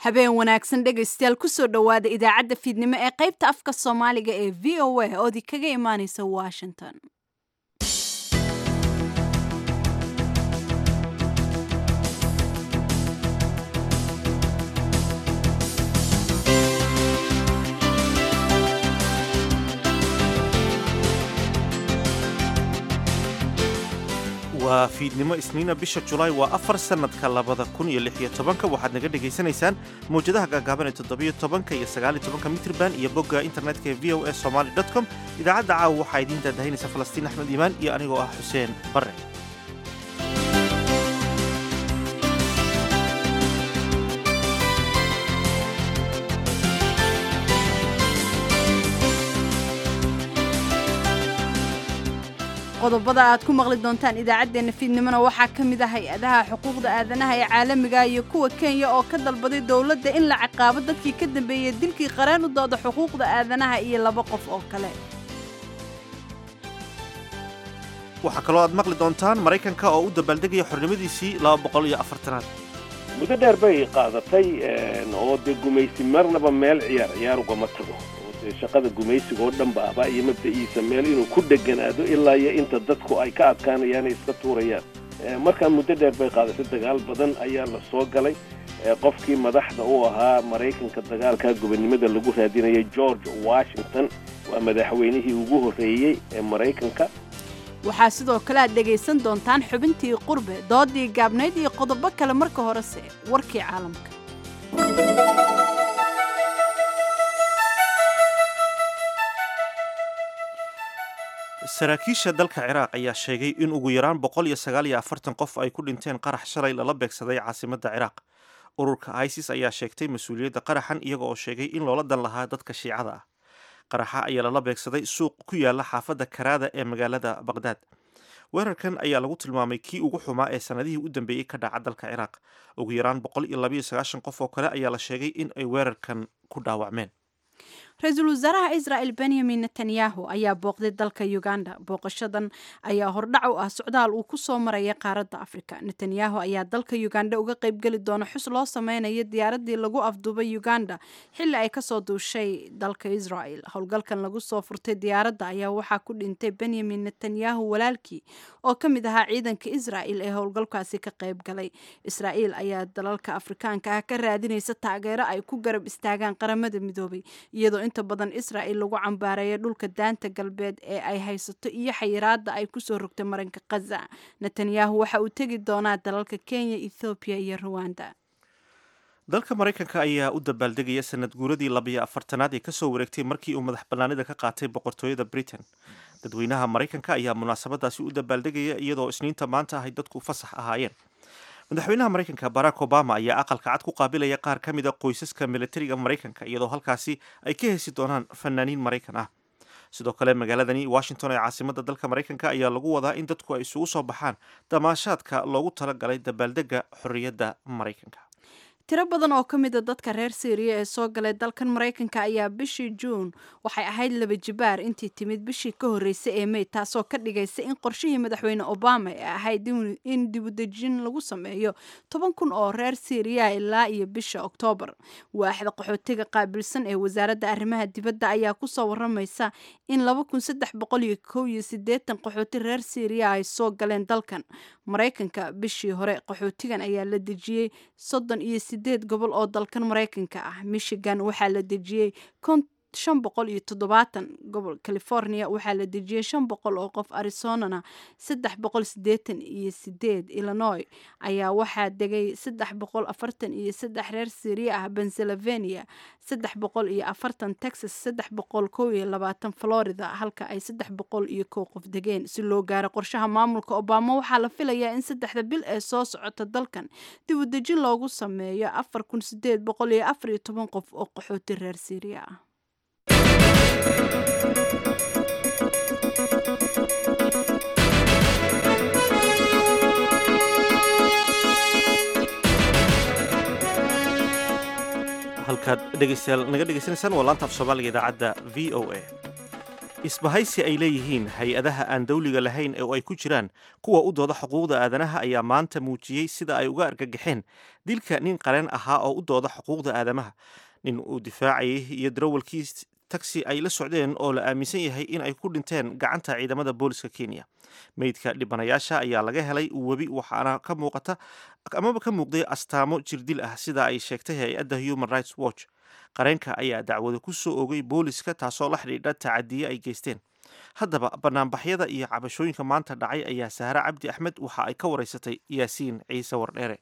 habeen wanaagsan dhegaystayaal kusoo dhowaada idaacadda fiidnimo ee qaybta afka soomaaliga ee v o a oodi kaga imaaneysa washington waa fiidnimo isniina bisha julaay waa afar sannadka labada kun iyo lix iyo tobanka waxaad naga dhegaysanaysaan mawjadaha gaagaaban ee toddobiyo tobanka iyo sagaaliyo tobanka mitrban iyo bogga internetka ee v o a somaly dot com idaacadda caawa waxaa idiin daadahinaysa falastiin axmed iimaan iyo anigoo ah xuseen barre qodobada aad ku maqli doontaan idaacaddeenna fiidnimona waxaa ka mid ah hay-adaha xuquuqda aadanaha ee caalamiga iyo kuwa kenya oo ka dalbaday dowladda in la ciqaabo dadkii ka dambeeyey dilkii qareen u dooda xuquuqda aadanaha iyo laba qof oo kale waxaa kaloo aad maqli doontaan maraykanka oo u dabaaldegaya xornimadiisii laba boqol iyo afartanaad muddo dheer bay qaadatay oo dee gumaysi marnaba meel ciyaar ciyaar ugama tago oo dee shaqada gumaysiga oo dhan ba ahba iyo mabda'iisa meel inuu ku dheganaado ilaa iyo inta dadku ay ka adkaanayaan ay iska tuurayaan markaa muddo dheer bay qaadatay dagaal badan ayaa la soo galay qofkii madaxda u ahaa maraykanka dagaalka gobonnimada lagu raadinayay george washington waa madaxweynihii ugu horreeyey ee maraykanka waxaa sidoo kale aad dhegaysan doontaan xubintii qurbe doodii gaabnayd iyo qodobo kale marka horese warkii caalamka saraakiisha dalka ciraaq ayaa sheegay in ugu yaraan boqol iyo sagaal iyo afartan qof ay ku dhinteen qarax shalay lala beegsaday caasimadda ciraaq ururka isis ayaa sheegtay mas-uuliyadda qaraxan iyaga oo sheegay in loola dan lahaa dadka shiicada ah qaraxa ayaa lala beegsaday suuq ku yaala xaafadda karaada ee magaalada baqhdaad weerarkan ayaa lagu tilmaamay kii ugu xumaa ee sanadihii u dambeeyey ka dhaca dalka ciraaq ugu yaraan boqol iyo labayo sagaashan qof oo kale ayaa la sheegay in ay weerarkan ku dhaawacmeen ra-iisul wasaaraha israa'el benyamin netanyahu ayaa booqday dalka uganda booqashadan ayaa hordhac u ah socdaal uu ku soo maraya qaaradda afrika netanyahu ayaa dalka uganda uga qaybgeli doona xus loo sameynayo diyaaradii lagu afduubay uganda xilli ay kasoo duushay dalka israel howlgalkan lagu soo furtay diyaaradda ayaa waxaa ku dhintay benyamin netanyahu walaalkii oo ka mid ahaa ciidanka israel ee howlgalkaasi ka qayb galay israel ayaa dalalka afrikaanka ah ka raadinaysa taageero ay ku garab istaagaan qaramada midoobay iyadoo inta badan israa'il lagu cambaareeya dhulka daanta galbeed ee ay haysato iyo xayiraada ay kusoo rogtay maranka khaza netanyahu waxa uu tegi doonaa dalalka kenya ethoobiya iyo ruwanda dalka maraykanka ayaa u dabaaldegaya sanad guuradii labiyo afartanaad ee kasoo wareegtay markii uu madax bannaanida ka qaatay boqortooyada britain dadweynaha maraykanka ayaa munaasabadaasi u dabaaldegaya iyadoo isniinta maanta ahay dadku fasax ahaayeen madaxweynaha maraykanka barack obama ayaa aqalka cad ku qaabilaya qaar ka mid a qoysaska militariga maraykanka iyadoo halkaasi ay ka hesi doonaan fanaaniin maraykan ah sidoo kale magaaladani washington ee caasimada dalka maraykanka ayaa lagu wadaa in dadku ay isugu soo baxaan damaashaadka loogu talagalay dabaaldega xorriyadda maraykanka tiro badan oo ka mid a dadka reer syriya ee soo galay dalkan maraykanka ayaa bishii juun waxay ahayd laba jibaar intii timid bishii ka horreysay ee mey taasoo ka dhigaysa in qorshihii madaxweyne obama ee ahayd in dibudejin lagu sameeyo toban kun oo reer syriya ilaa iyo bisha oktoobar waaxda qaxootiga qaabilsan ee wasaaradda arrimaha dibadda ayaa kusoo waramaysa in laba kun saddex boqol iyo kow iyo siddeetan qaxooti reer syriya ay soo galeen dalkan maraykanka bishii hore qaxootigan ayaa la dejiyey soddon iyo sideed gobol oo dalkan maraykanka ah michigan waxaa la dejiyey shan boqol iyo toddobaatan gobol california waxaa la dejiyey shan boqol oo qof arizonana saddex boqol sideetan iyo sideed illinois ayaa waxaa degay saddex boqol afartan iyo saddex reer syriya ah pennsylvania saddex boqol iyo afartan texas saddex boqol kow iyo labaatan florida halka ay saddex boqol iyo kow qof degeen si loo gaaro qorshaha maamulka obama waxaa la filayaa in saddexda bil ee soo socota dalkan dib u dejin loogu sameeyo afar kun sideed boqol iyo afar iyo toban qof oo qaxooti reer syriya ah halkaad dhegeystayaal naga dhegeysanaysaan waa laanta af soomaaliga idaacadda v o a isbahaysi ay leeyihiin hay-adaha aan dawliga lahayn oo ay ku jiraan kuwa u dooda xuquuqda aadanaha ayaa maanta muujiyey sida ay uga argagaxeen dilka nin qareen ahaa oo u dooda xuquuqda aadamaha nin uu difaacayay iyo darawalkii tagsi ay la socdeen oo la aaminsan yahay in ay ku dhinteen gacanta ciidamada booliska kenya meydka dhibanayaasha ayaa laga helay webi waxaana ka muuqata amaba ka muuqday astaamo jirdil ah sida ay sheegtay hay-adda human rights watch qareenka ayaa dacwada ku soo ogay booliska taasoo la xidhiidha tacadiye ay geysteen haddaba banaanbaxyada iyo cabashooyinka maanta dhacay ayaa sahre cabdi axmed waxa ay ka wareysatay yaasiin ciise wardheere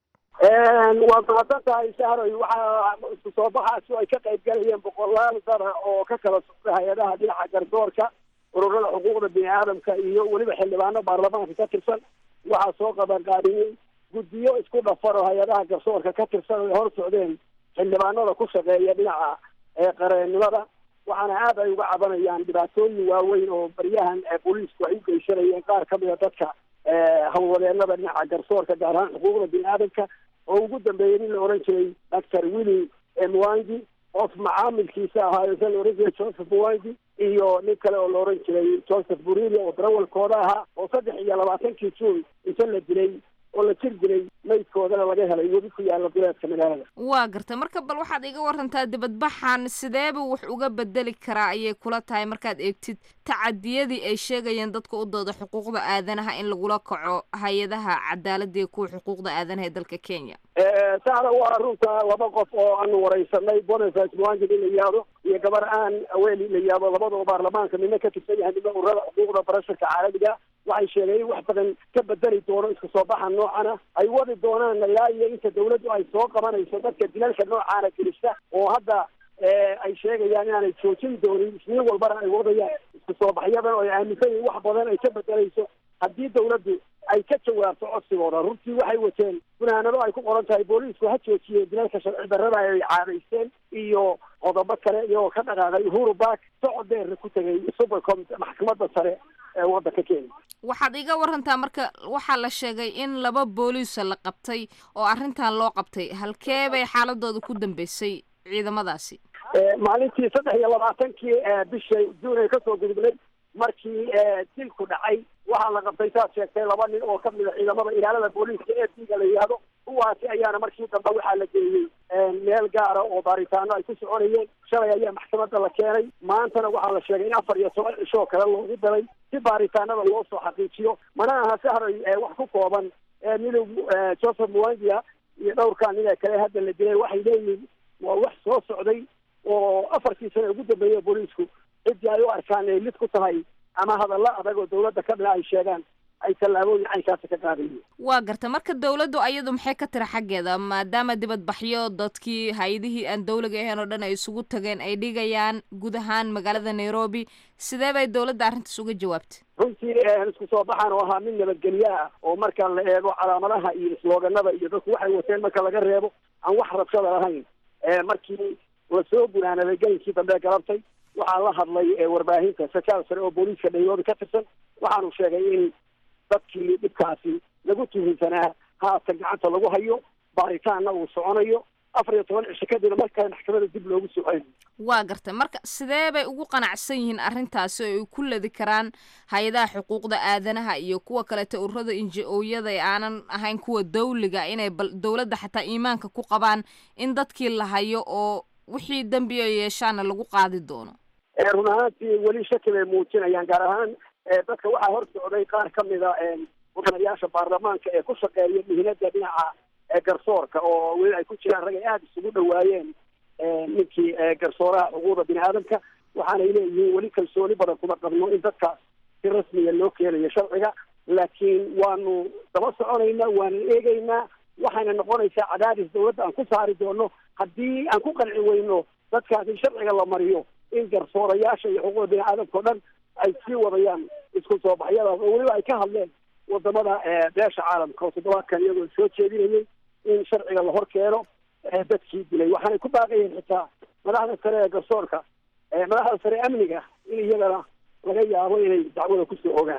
waad mahadsan tahay sahroy waxaa isku soo baxaasi ay ka qayb galayeen boqolaal dara oo ka kala socda hay-adaha dhinaca gardoorka ururada xuquuqda bini aadamka iyo weliba xildhibaano baarlamaanka ka tirsan waxaa soo qabanqaabiyey guddiyo isku dhafan oo hay-adaha garsoorka ka tirsan ay hor socdeen xildhibaanada ku shaqeeya dhinaca qareennimada waxaana aad ay uga cabanayaan dhibaatooyin waaweyn oo baryahan booliisku ay u geysanayeen qaar ka mida dadka hawlwadeenada dhinaca garsoorka gaar ahaan xuquuqda bini aadamka oo ugu dambeeyey nin la oran jiray doctor willi mwangi qof macaamilkiisa ahaayo sa la oran jiray joseph mwangi iyo nin kale oo la oran jiray joseph burili oo darawalkooda ahaa oo saddex iyo labaatankii juun inta la dilay oo la jir dilay maydkoodana laga helay webi ku yaala duleedka magaalada waa garta marka bal waxaad iga warantaa dibadbaxan sideeba wax uga bedeli karaa ayay kula tahay markaad eegtid tacadiyadii ay sheegayeen dadka u dooda xuquuqda aadanaha in lagula kaco hay-adaha cadaaladda iyo kuwa xuquuqda aadanaha ee dalka kenya sahra waa runta laba qof oo aanu wareysanay boniface mwangi in la yihahdo iyo gabar aan aweeli la yihahdo labadoo baarlamaanka midna ka tirsan yahay midna ururada xuquuqda barasharka caalamiga waxay sheegeen in wax badan ka bedeli doono isku soo baxa noocana ay wadi doonaan ilaa iyo inta dawladdu ay soo qabanayso dadka dilalka noocaana gelisa oo hadda ay sheegayaan inaanay joojin doonin isniin walbana ay wadayaan isku soo baxyadan oo ay aaminsan yihin wax badan ay ka bedelayso haddii dawladdu ay ka jawaabto codsigooda runtii waxay wateen gunaanado ay ku qoran tahay booliisku ha joojiye dilalka sharci darrada ay caadaysteen iyo qodobo kale iyagoo ka dhaqaaqay uhuru bark socod dheerna ku tegay supercom maxkamadda sare ee waddanka kenya waxaad iga warantaa marka waxaa la sheegay in laba booliisa la qabtay oo arrintan loo qabtay halkee bay xaaladooda ku dambeysay ciidamadaasi maalintii saddex iyo labaatankii bisha juun ay kasoo gudubnay markii dilku dhacay waxaa la qabtay saad sheegtay laba nin oo ka mida ciidamada ilaalada booliiska ee diga la yihahdo kuwaasi ayaana markii dambe waxaa la geeyey meel gaara oo baaritaano ay ku soconayeen shalay ayaa maxkamadda la keenay maantana waxaa la sheegay in afar iyo toban cishoo kale loogu dalay si baaritaanada loo soo xaqiijiyo mana aha sahray wax ku kooban midow joseph mwangia iyo dhowrkaa nin ee kale hadda la dilay waxay leeyihiin waa wax soo socday oo afartii sane ugu dambeeya booliisku ciddii ay u arkaan ay lid ku tahay ama hadallo adag oo dawladda ka dhina ay sheegaan ay tallaabooyin caynkaasi ka qaadayiin waa garta marka dawladdu ayadu maxay ka tira xaggeeda maadaama dibadbaxyo dadkii hay-adihii aan dawliga ahayn oo dhan ay isugu tageen ay dhigayaan guud ahaan magaalada nairobi sidee bay dawladda arrintaas uga jawaabtay runtii isku soo baxaan oo ahaa mid nabadgelyo ah oo marka la eego calaamadaha iyo islooganada iyo dadku waxay wateen marka laga reebo aan wax rabshada lahayn markii lasoo gunaanaday gelinkii dambe galabtay waxaa la hadlay warbaahinta sarkaal sare oo booliiska nairobi ka tirsan waxaanu sheegay in dadkii dhibkaasi lagu tuhunsanaa haatan gacanta lagu hayo baaritaanna uu soconayo afar iyo toban cisho kadibna markale maxkamada dib loogu soo celinayo waa gartay marka sidee bay ugu qanacsan yihiin arrintaasi oo ay ku ladi karaan hay-adaha xuquuqda aadanaha iyo kuwa kaleta ururada inji-ooyada ee aanan ahayn kuwa dawliga inay bal dawladda xataa iimaanka ku qabaan in dadkii la hayo oo wixii dembi ay yeeshaana lagu qaadi doono run ahaantii weli shaki bay muujinayaan gaar ahaan dadka waxaa hor socday qaar ka mida mudanayaasha baarlamaanka ee ku shaqeeya mihinada dhinaca garsoorka oo weli ay ku jiraan rag ay aada isugu dhawaayeen ninkii garsooraha xuquuqda bini aadamka waxaanay leeyihiin weli kalsooni badan kuma qabno in dadkaas si rasmiya loo keenayo sharciga laakiin waanu daba soconaynaa waanu eegaynaa waxayna noqonaysaa cadaadis dawladda aan ku saari doono haddii aan ku qanci weyno dadkaas in sharciga la mariyo in garsoorayaasha iyo xuquuqda bini aadamka o dhan ay sii wadayaan isku soo baxyadaas oo weliba ay ka hadleen wadamada beesha caalamka oo toddobaadkan iyagoo soo jeedinayay in sharciga la hor keeno dadkii dilay waxaanay ku baaqayeen xitaa madaxda sare ee garsoorka madaxda sare amniga in iyagana laga yaabo inay dacwada kusoo ogaan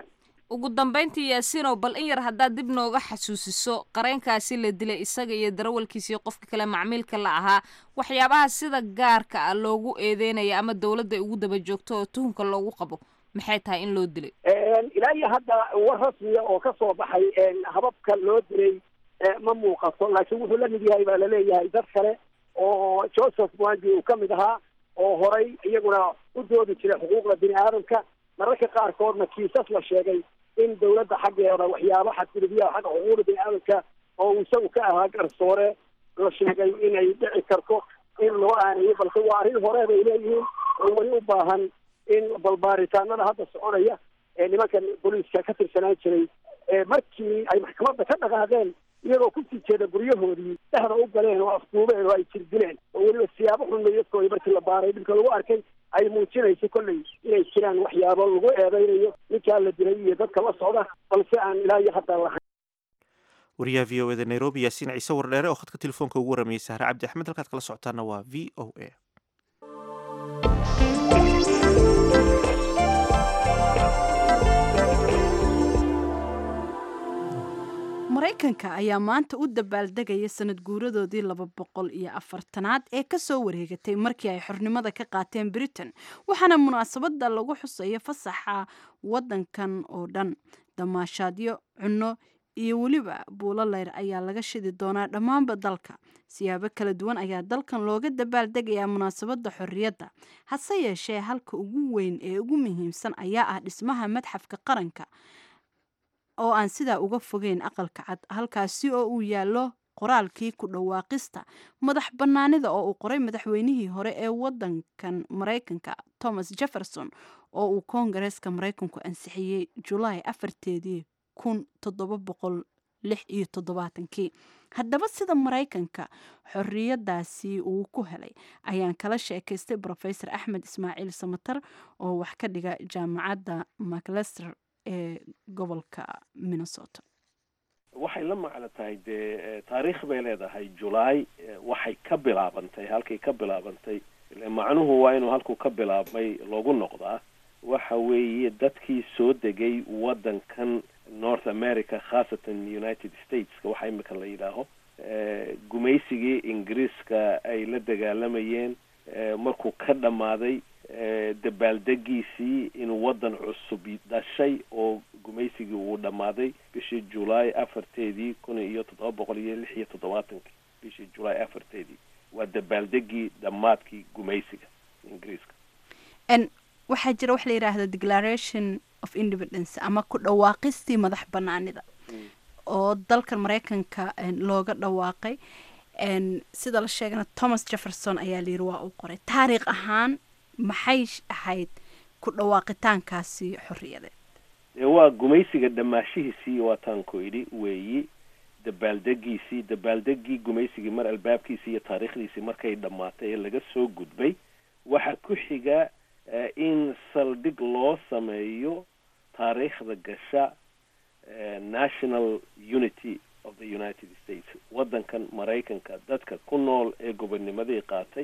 ugu dambayntii yaasiinow bal in yar haddaad dib nooga xasuusiso qareenkaasi la dilay isaga iyo darawalkiisa iyo qofka kale macmiilka la ahaa waxyaabaha sida gaarka ah loogu eedeynaya ama dowladda ay ugu daba joogto oo tuhunka loogu qabo maxay tahay in loo dilay ilaa iyo hadda war rasmiya oo ka soo baxay hababka loo dilay ma muuqato laakiin wuxuu la mid yahay baa laleeyahay dad kale oo joseph mwangi uu ka mid ahaa oo horay iyaguna u doodi jiray xuquuqda bini aadamka mararka qaarkoodna kiisas la sheegay in dawladda xaggeeda waxyaabo xadgudubyaha xagga xuquuqda bini aadamka oo uu isagu ka ahaa garsoore la sheegay inay dhici karto in loo aanayo balse waa arrin hore bay leeyihiin oo weli u baahan in balbaaritaanada hadda soconaya ee nimankan booliiska ka tirsanaan jiray markii ay maxkamadda ka dhaqaaqeen iyagoo kusii jeeda guryahoodii dhexda u galeen oo afduubeen oo ay jirdileen oo weliba siyaabo xun mayadkooda markii la baaray dhibka lagu arkay ay muujinayso kolley inay jiraan waxyaabo lagu eedeynayo ninkaa la dilay iyo dadka la socda balse aan ilaa iyo hadda lahayn wariyaha v o eda nairobi yaasiin ciise wardheere oo khadka telefoonka ugu waramayay sahre cabdi axmed halkaad kala socotaana waa v o a maraykanka ayaa maanta u dabaaldegaya sanad guuradoodii laba boqol iyo afartanaad ee kasoo wareegatay markii ay xornimada ka qaateen britain waxaana munaasabada lagu xusaya fasaxa wadankan oo dhan damaashaadyo cunno iyo weliba buulo leyr ayaa laga shidi doonaa dhammaanba dalka siyaabo kala duwan ayaa dalkan looga dabaaldegayaa munaasabada xorriyadda hase yeeshee halka ugu weyn ee ugu muhiimsan ayaa ah dhismaha madxafka qaranka oo aan sidaa uga fogeyn aqalka cad halkaasi oo uu yaallo qoraalkii ku dhawaaqista madax bannaanida oo uu qoray madaxweynihii hore ee wadankan maraykanka thomas jefferson oo uu koongareeska maraykanku ansixiyey julaay afarteedii kun toddoba boqol lix iyo toddobaatankii haddaba sida maraykanka xorriyadaasi uu ku helay ayaan kala sheekaystay brofesor axmed ismaaciil samatar oo wax ka dhiga jaamacadda maclester ee gobolka minnesota waxay la macno tahay dee taariikh bay leedahay julaay waxay ka bilaabantay halkay ka bilaabantay macnuhu waa inuu halkuu ka bilaabmay loogu noqdaa waxa weeye dadkii soo degay waddankan north america khaasatan united stateska waxa imika la yidhaaho gumaysigii ingiriiska ay la dagaalamayeen markuu ka dhammaaday dabaaldegiisii inuu waddan cusub dhashay oo gumaysigii uu dhammaaday bishii julaay afarteedii kun iyo toddoba boqol iyo lix iyo toddobaatankii bishii julaay afarteedii waa dabaaldegii dhammaadkii gumaysiga ingiriiska waxaa jira wax la yidhaahda declaration of independence ama ku dhawaaqistii madax banaanida oo dalkan maraykanka looga dhawaaqay sida la sheegana thomas jefferson ayaa layidhi waa uu qoray taariikh ahaan maxay ahayd ku dhawaaqitaankaasi xorriyadeed dee waa gumaysiga dhammaashihiisii waataan ku idhi weeyi dabaaldegiisii dabaaldegii gumaysigii mar albaabkiisii iyo taariikhdiisii markay dhammaatay ee laga soo gudbay waxaa ku xiga in saldhig loo sameeyo taariikhda gasha national unity of the united states waddankan maraykanka dadka ku nool ee gobonnimadii qaatay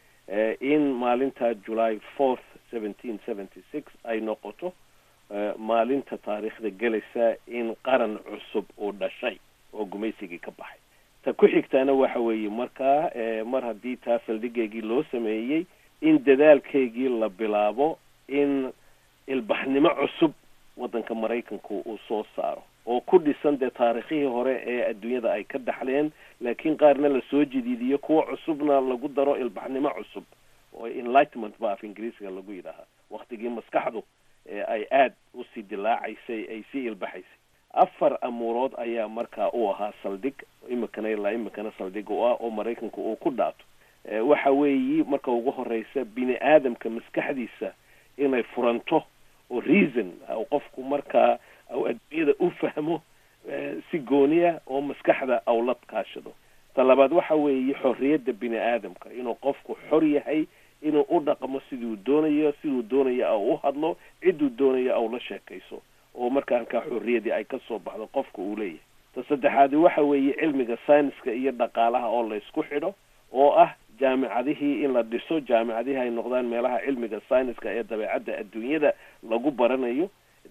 in maalinta july fourth seventeen seventy six ay noqoto maalinta taariikhda gelaysa in qaran cusub uu dhashay oo gumaysigii ka baxay ta ku xigtaana waxa weeye markaa mar haddii taa saldhigeygii loo sameeyey in dadaalkeygii la bilaabo in ilbaxnimo cusub waddanka maraykanku uu soo saaro oo ku dhisan dee taariikhihii hore ee adduunyada ay ka dhaxleen laakiin qaarna lasoo jadiidiyo kuwa cusubna lagu daro ilbaxnimo cusub oo enlightenment ba af ingiriisiga lagu yidhaahaa waktigii maskaxdu ay aada usii dilaacaysay ay sii ilbaxaysay afar amuurood ayaa markaa u ahaa saldhig imikana ilaa imikana saldhig u ah oo maraykanku uu ku dhaato waxa weeyi marka ugu horeysa bini aadamka maskaxdiisa inay furanto oo reason qofku markaa au adduunyada u fahmo si gooniya oo maskaxda aw la kaashado ta labaad waxa weeye xorriyadda bini aadamka inuu qofku xor yahay inuu u dhaqmo siduu doonayo siduu doonayo au u hadlo cidduu doonayo au la sheekayso oo marka halkaa xorriyadii ay ka soo baxdo qofka uu leeyahay ta saddexaadi waxa weeye cilmiga sayniska iyo dhaqaalaha oo la isku xidho oo ah jaamicadihii in la dhiso jaamicadihii ay noqdaan meelaha cilmiga sayniska ee dabeecadda adduunyada lagu baranayo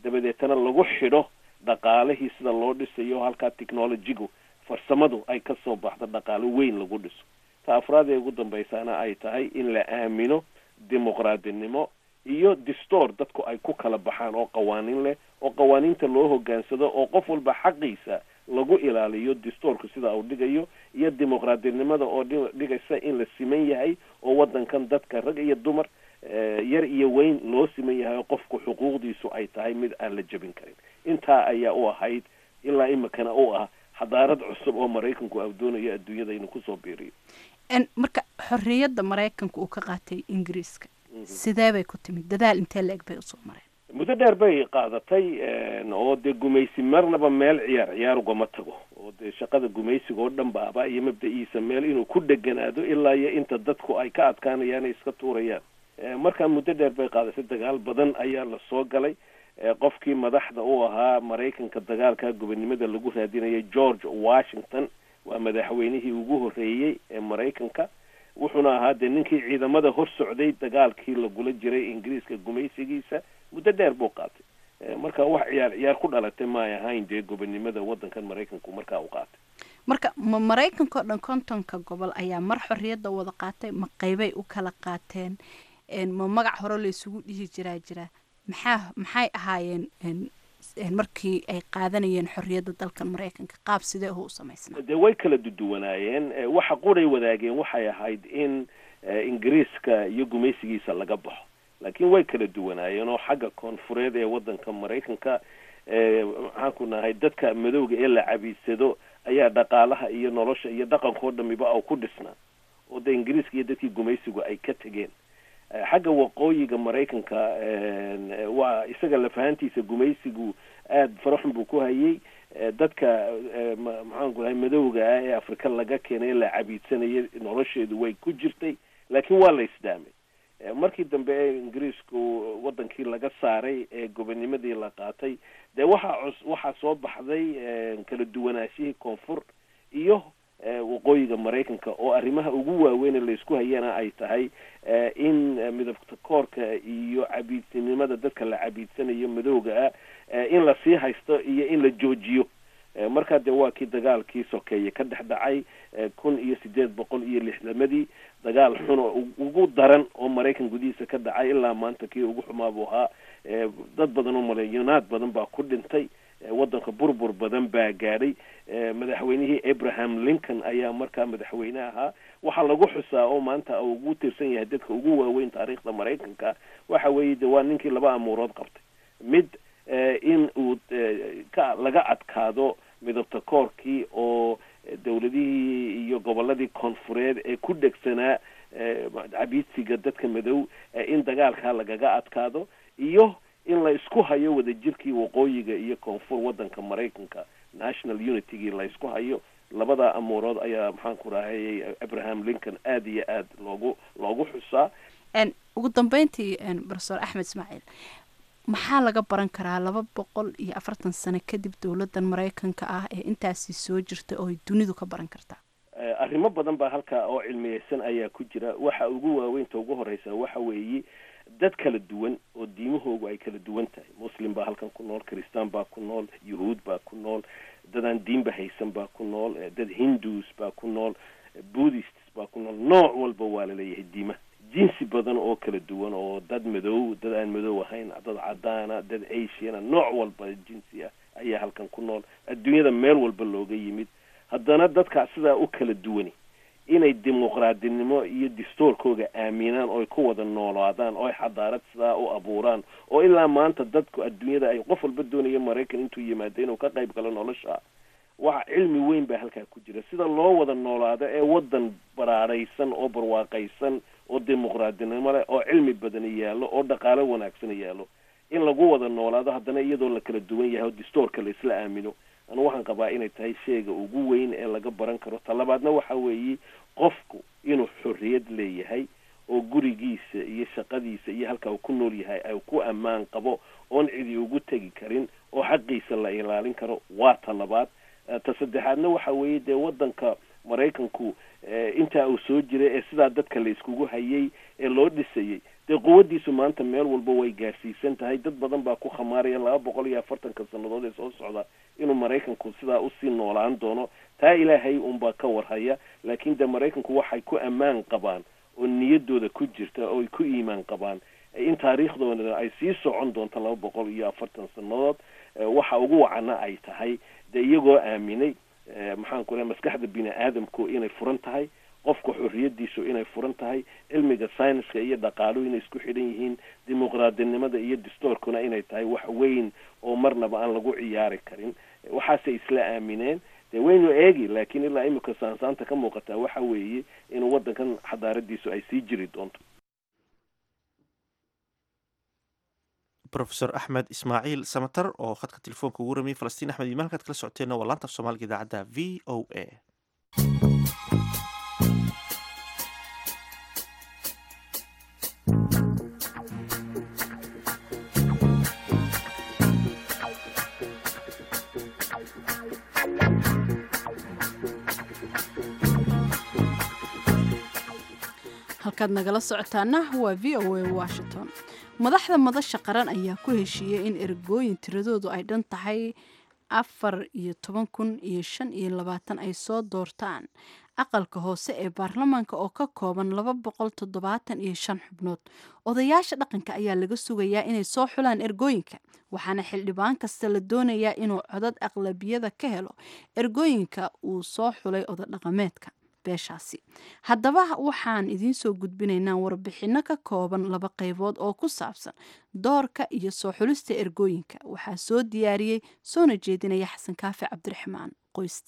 dabadeetana lagu xidho dhaqaalihii sida loo dhisayo halkaa technologigu farsamadu ay ka soo baxdo dhaqaalo weyn lagu dhiso ta afraad ee ugu dambaysaana ay tahay in la aamino dimuqraadinimo iyo distoor dadku ay ku kala baxaan oo qawaaniin leh oo qawaaniinta loo hogaansado oo qof walba xaqiisa lagu ilaaliyo distoorku sida uu dhigayo iyo dimuqraadinimada oo dhigaysa in la siman yahay oo waddankan dadka rag iyo dumar yar iyo weyn loo siman yahay oo qofku xuquuqdiisu ay tahay mid aan la jebin karin intaa ayaa u ahayd ilaa imikana u ah xadaarad cusub oo maraykanku au doonayo adduunyada inuu kusoo biiriyo marka xorriyadda maraykanka uu ka qaatay ingiriiska sidee bay ku timid dadaal intee la-eg bay usoo mareen muddo dheer bay qaadatay oo dee gumaysi marnaba meel ciyaar ciyaar ugama tago oo dee shaqada gumaysiga oo dhan baaba iyo mabda-iisa meel inuu ku dheganaado ilaa iyo inta dadku ay ka adkaanayaan ay iska tuurayaan markaa muddo dheer bay qaadatay dagaal badan ayaa la soo galay qofkii madaxda u ahaa maraykanka dagaalka gobonimada lagu raadinayay george washington waa madaxweynihii ugu horreeyey ee maraykanka wuxuuna ahaa dee ninkii ciidamada hor socday dagaalkii lagula jiray ingiriiska gumaysigiisa muddo dheer buu qaatay marka wax ciyaar ciyaar ku dhalatay ma ay ahayn dee gobonimada waddankan maraykanku markaa u qaatay marka ma maraykanka oo dhan kontonka gobol ayaa mar xorriyadda wada qaatay ma qaybay u kala qaateen ma magac hore la isugu dhihi jiraa jira maxaa maxay ahaayeen markii ay qaadanayeen xorriyadda dalkan maraykanka qaab sidee uhu u samaysnaa dee way kala duduwanaayeen waxa quray wadaageen waxay ahayd in ingiriiska iyo gumaysigiisa laga baxo laakiin way kala duwanaayeen oo xagga koonfureed ee waddanka maraykanka maxaanku nahay dadka madowga ee la cabiidsado ayaa dhaqaalaha iyo nolosha iyo dhaqankao dhamiba au ku dhisnaa oo dee ingiriiska iyo dadkii gumaysigu ay ka tegeen xagga waqooyiga maraykanka waa isaga lafahantiisa gumaysigu aada faraxun buu ku hayay dadka maxaanku dahay madowga ah ee afrika laga keenay la cabiidsanayay nolosheedu way ku jirtay laakiin waa la isdaamay markii dambe ee ingiriisku wadankii laga saaray ee gobonimadii la qaatay dee waxaa cus waxaa soo baxday kala duwanaashihii koonfur iyo waqooyiga maraykanka oo arrimaha ugu waaweyn ee laysku hayana ay tahay in midabta koorka iyo cabiidsinimada dadka la cabiidsanayo madowga ah in la sii haysto iyo in la joojiyo markaa dee waa kii dagaalkii sokeeye ka dhex dhacay kun iyo sideed boqol iyo lixdamadii dagaal xun oo ugu daran oo maraykan gudihiisa ka dhacay ilaa maanta kii ugu xumaa buu ahaa dad badan oo malyonaad badan baa ku dhintay waddanka burbur badan baa gaadhay madaxweynihii abraham lincoln ayaa markaa madaxweyne ahaa waxaa lagu xusaa oo maanta ugu tirsan yahay dadka ugu waaweyn taariikhda maraykanka waxa weeye de waa ninkii laba amuurood qabtay mid in uu ka laga adkaado midabta koorkii oo dawladihii iyo gobolladii koonfureed ee ku dhegsanaa cabiidsiga dadka madow in dagaalkaa lagaga adkaado iyo in la isku hayo wadajirkii waqooyiga iyo koonfur waddanka maraykanka national unitygii la isku hayo labada amuurood ayaa maxaan ku rahayay abraham lincoln aada iyo aad loogu loogu xusaa ugu dambeyntii profesor axmed ismaaciil maxaa laga baran karaa laba boqol iyo afartan sano kadib dowladdan maraykanka ah ee intaasi soo jirta oo ay dunidu ka baran kartaa arrimo badan baa halkaa oo cilmiyeysan ayaa ku jira waxa ugu waaweynta ugu horeysa waxa weeye dad kala duwan oo diimahoogu ay kala duwan tahay muslim baa halkan ku nool kristaan baa ku nool yuhuud baa ku nool dadaan diinba haysan baa ku nool dad hindus baa ku nool buddhists baa ku nool nooc walba waa laleeyahay diimaha jinsi badan oo kala duwan oo dad madow dad aan madow ahayn dad cadaana dad asiana nooc walba jinsi ah ayaa halkan ku nool adduunyada meel walba looga yimid haddana dadkaa sidaa u kala duwani inay dimuqraadinimo iyo distoorkooga aaminaan ooy ku wada noolaadaan ooy xadaarad sidaa u abuuraan oo ilaa maanta dadku adduunyada ay qof walba doonaya maraykan intuu yimaado inuu ka qayb galo nolosha waxa cilmi weyn baa halkaa ku jira sida loo wada noolaado ee waddan baraaraysan oo barwaaqaysan oo dimuqraadinimo leh oo cilmi badani yaallo oo dhaqaalo wanaagsan yaallo in lagu wada noolaado haddana iyadoo la kala duwan yahay oo distoorka la isla aamino anu waxaan qabaa inay tahay sheega ugu weyn ee laga baran karo talabaadna waxa weeye qofku inuu xorriyad leeyahay oo gurigiisa iyo shaqadiisa iyo halka uu ku nool yahay ay ku ammaan qabo oon cidi ugu tegi karin oo xaqiisa la ilaalin karo waa talabaad ta saddexaadna waxa weeye dee waddanka maraykanku intaa uu soo jiray ee sidaa dadka la iskugu hayay ee loo dhisayay dee quwaddiisu maanta meel walba way gaarsiisan tahay dad badan baa ku khamaaraya laba boqol iyo afartanka sannadood ee soo socda inuu maraykanku sidaa usii noolaan doono taa ilaahay unbaa ka warhaya laakiin dee maraykanku waxay ku ammaan qabaan oo niyadooda ku jirta oo ay ku iimaan qabaan in taariikhdooda ay sii socon doonto laba boqol iyo afartan sannadood waxa ugu wacana ay tahay dee iyagoo aaminay maxaan ku lehay maskaxda bini aadamku inay furan tahay qofka xorriyadiisu inay furan tahay cilmiga syniska iyo dhaqaaluhu inay isku xidhan yihiin dimuqraadinimada iyo distoorkuna inay tahay wax weyn oo marnaba aan lagu ciyaari karin waxaasay isla aamineen dee waynu eegi laakiin ilaa imika saansaanta ka muuqataa waxa weeye inuu waddankan xadaaradiisu ay sii jiri doonto rofesor axmed ismaaciil samatar oo khadka telefoonka ugu ramiyay falastiin axmed imaan halkaad kala socoteenna waa laanta af soomaaliga idaacadda v o a halkaad nagala socotaana waa v o a washington madaxda madasha qaran ayaa ku heshiiyey in ergooyin tiradoodu ay dhan tahay afar iyo toban kun iyo shan iyo labaatan ay soo doortaan aqalka hoose ee baarlamaanka oo ka kooban laba boqol toddobaatan iyo shan xubnood odayaasha dhaqanka ayaa laga sugayaa inay soo xulaan ergooyinka waxaana xildhibaan kasta la doonayaa inuu codad aqlabiyada ka helo ergooyinka uu soo xulay odadhaqameedka beeshaasi haddaba waxaan idiin soo gudbinaynaa warbixinno ka kooban laba qaybood oo ku saabsan doorka iyo soo xulista ergooyinka waxaa soo diyaariyey soona jeedinaya xasan kaafi cabdiraxmaan qoyste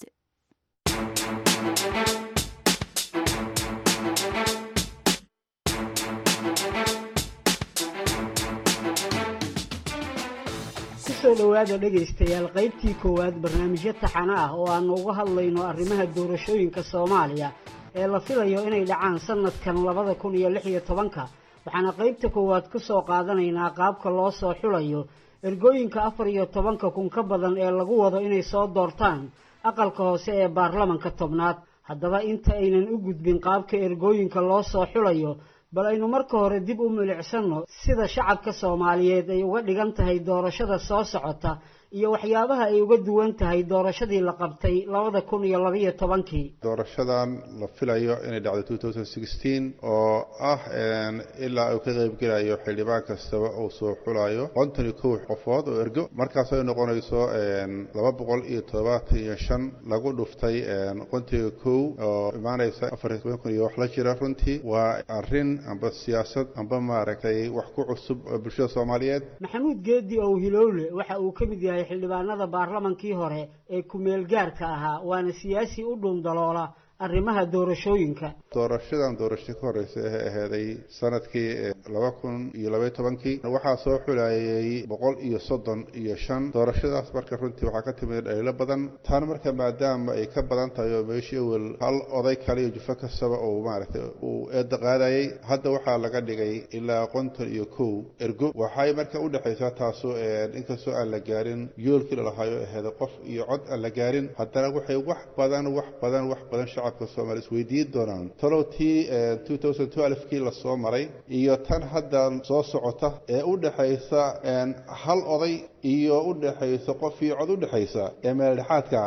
kusoo dhowaada dhegaystayaal qaybtii koowaad barnaamijyo taxano ah oo aanu uga hadlayno arrimaha doorashooyinka soomaaliya ee la filayo inay dhacaan sanadkan labada kun iyo lix iyo tobanka waxaana qaybta koowaad ku soo qaadanaynaa qaabka loo soo xulayo ergooyinka afar iyo tobanka kun ka badan ee lagu wado inay soo doortaan aqalka hoose ee baarlamanka tobnaad haddaba inta aynan u gudbin qaabka ergooyinka loo soo xulayo bal aynu marka hore dib u milicsanno sida shacabka soomaaliyeed ay uga dhigan tahay doorashada soo socota iyo waxyaabaha ay uga duwan tahay doorashadii la qabtay labada kun iyo labaiyo tobankii doorashadan la filayo inay dhacdo two thousand sixteen oo ah ilaa uu ka qaybgelayo xildhibaan kastaba uu soo xulayo konton iyo kow qofood oo ergo markaas ay noqonayso laba boqol iyo toddobaatan iyo shan lagu dhuftay kontiga kow oo imaanaysa afar iyo toban kun iyo wax la jira runtii waa arrin amba siyaasad amba maaragtay wax ku cusub oo bulshada soomaaliyeed maxamuud geedi ow hilowle waxa uu ka mid yahay xildhibaanada baarlamankii hore ee ku-meel gaarka ahaa waana siyaasi u dhuundaloola arrimaha doorashooyinka doorashadan doorasho ka horeysa ee aheeday sanadkii laba kun iyo labaiyo tobankii waxaa soo xulayay boqol iyo soddon iyo shan doorashadaas marka runtii waxaa ka timid dhaliilo badan tan marka maadaama ay ka badan tahay oo meeshii awel hal oday kale iyo jufo kastaba uu maaragtay uu eedda qaadayay hadda waxaa laga dhigay ilaa konton iyo kow ergo waxay marka u dhexaysaa taasu inkastoo aan la gaarin yoolkii lalahayo aheeday qof iyo cod aan la gaarin haddana waxay wax badan wax badan wax badan shacabka soomaaliya isweydiin doonaan talow tii two thousand twelve kii lasoo maray iyo tan hadda soo socota ee u dhexaysa hal oday iyo u dhexaysa qof iyo cod u dhexaysa ee meeldhexaadka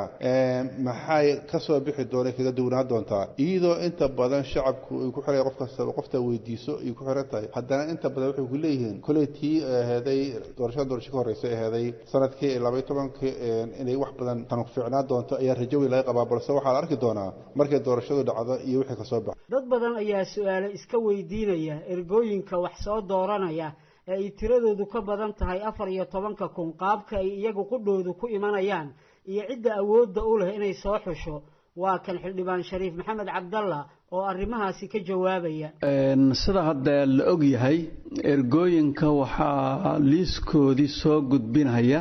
maxay ka soo bixi doona kaga duwnaan doontaa iyadoo inta badan shacabku ay ku xiray qof kastaba qofta weydiiso ay ku xiran tahay haddana inta badan waxay ku leeyihiin koley tii aheeday doorashada doorasho ka horeysa aheeday sanadkii labaiyo tobankii inay wax badan tan fiicnaan doonto ayaa rajo weyn laga qabaa balse waxaa la arki doonaa markay doorashadu dhacdo iyo wixii kasoo baxa dad badan ayaa su-aale iska weydiinaya ergooyinka wax soo dooranaya ee ay tiradoodu ka badan tahay afar iyo tobanka kun qaabka ay iyagu qudhoodu ku imanayaan iyo cidda awoodda u leh inay soo xusho waa kan xildhibaan shariif maxamed cabdalla oo arrimahaasi ka jawaabaya sida hadda la og yahay ergooyinka waxaa liiskoodii soo gudbinaya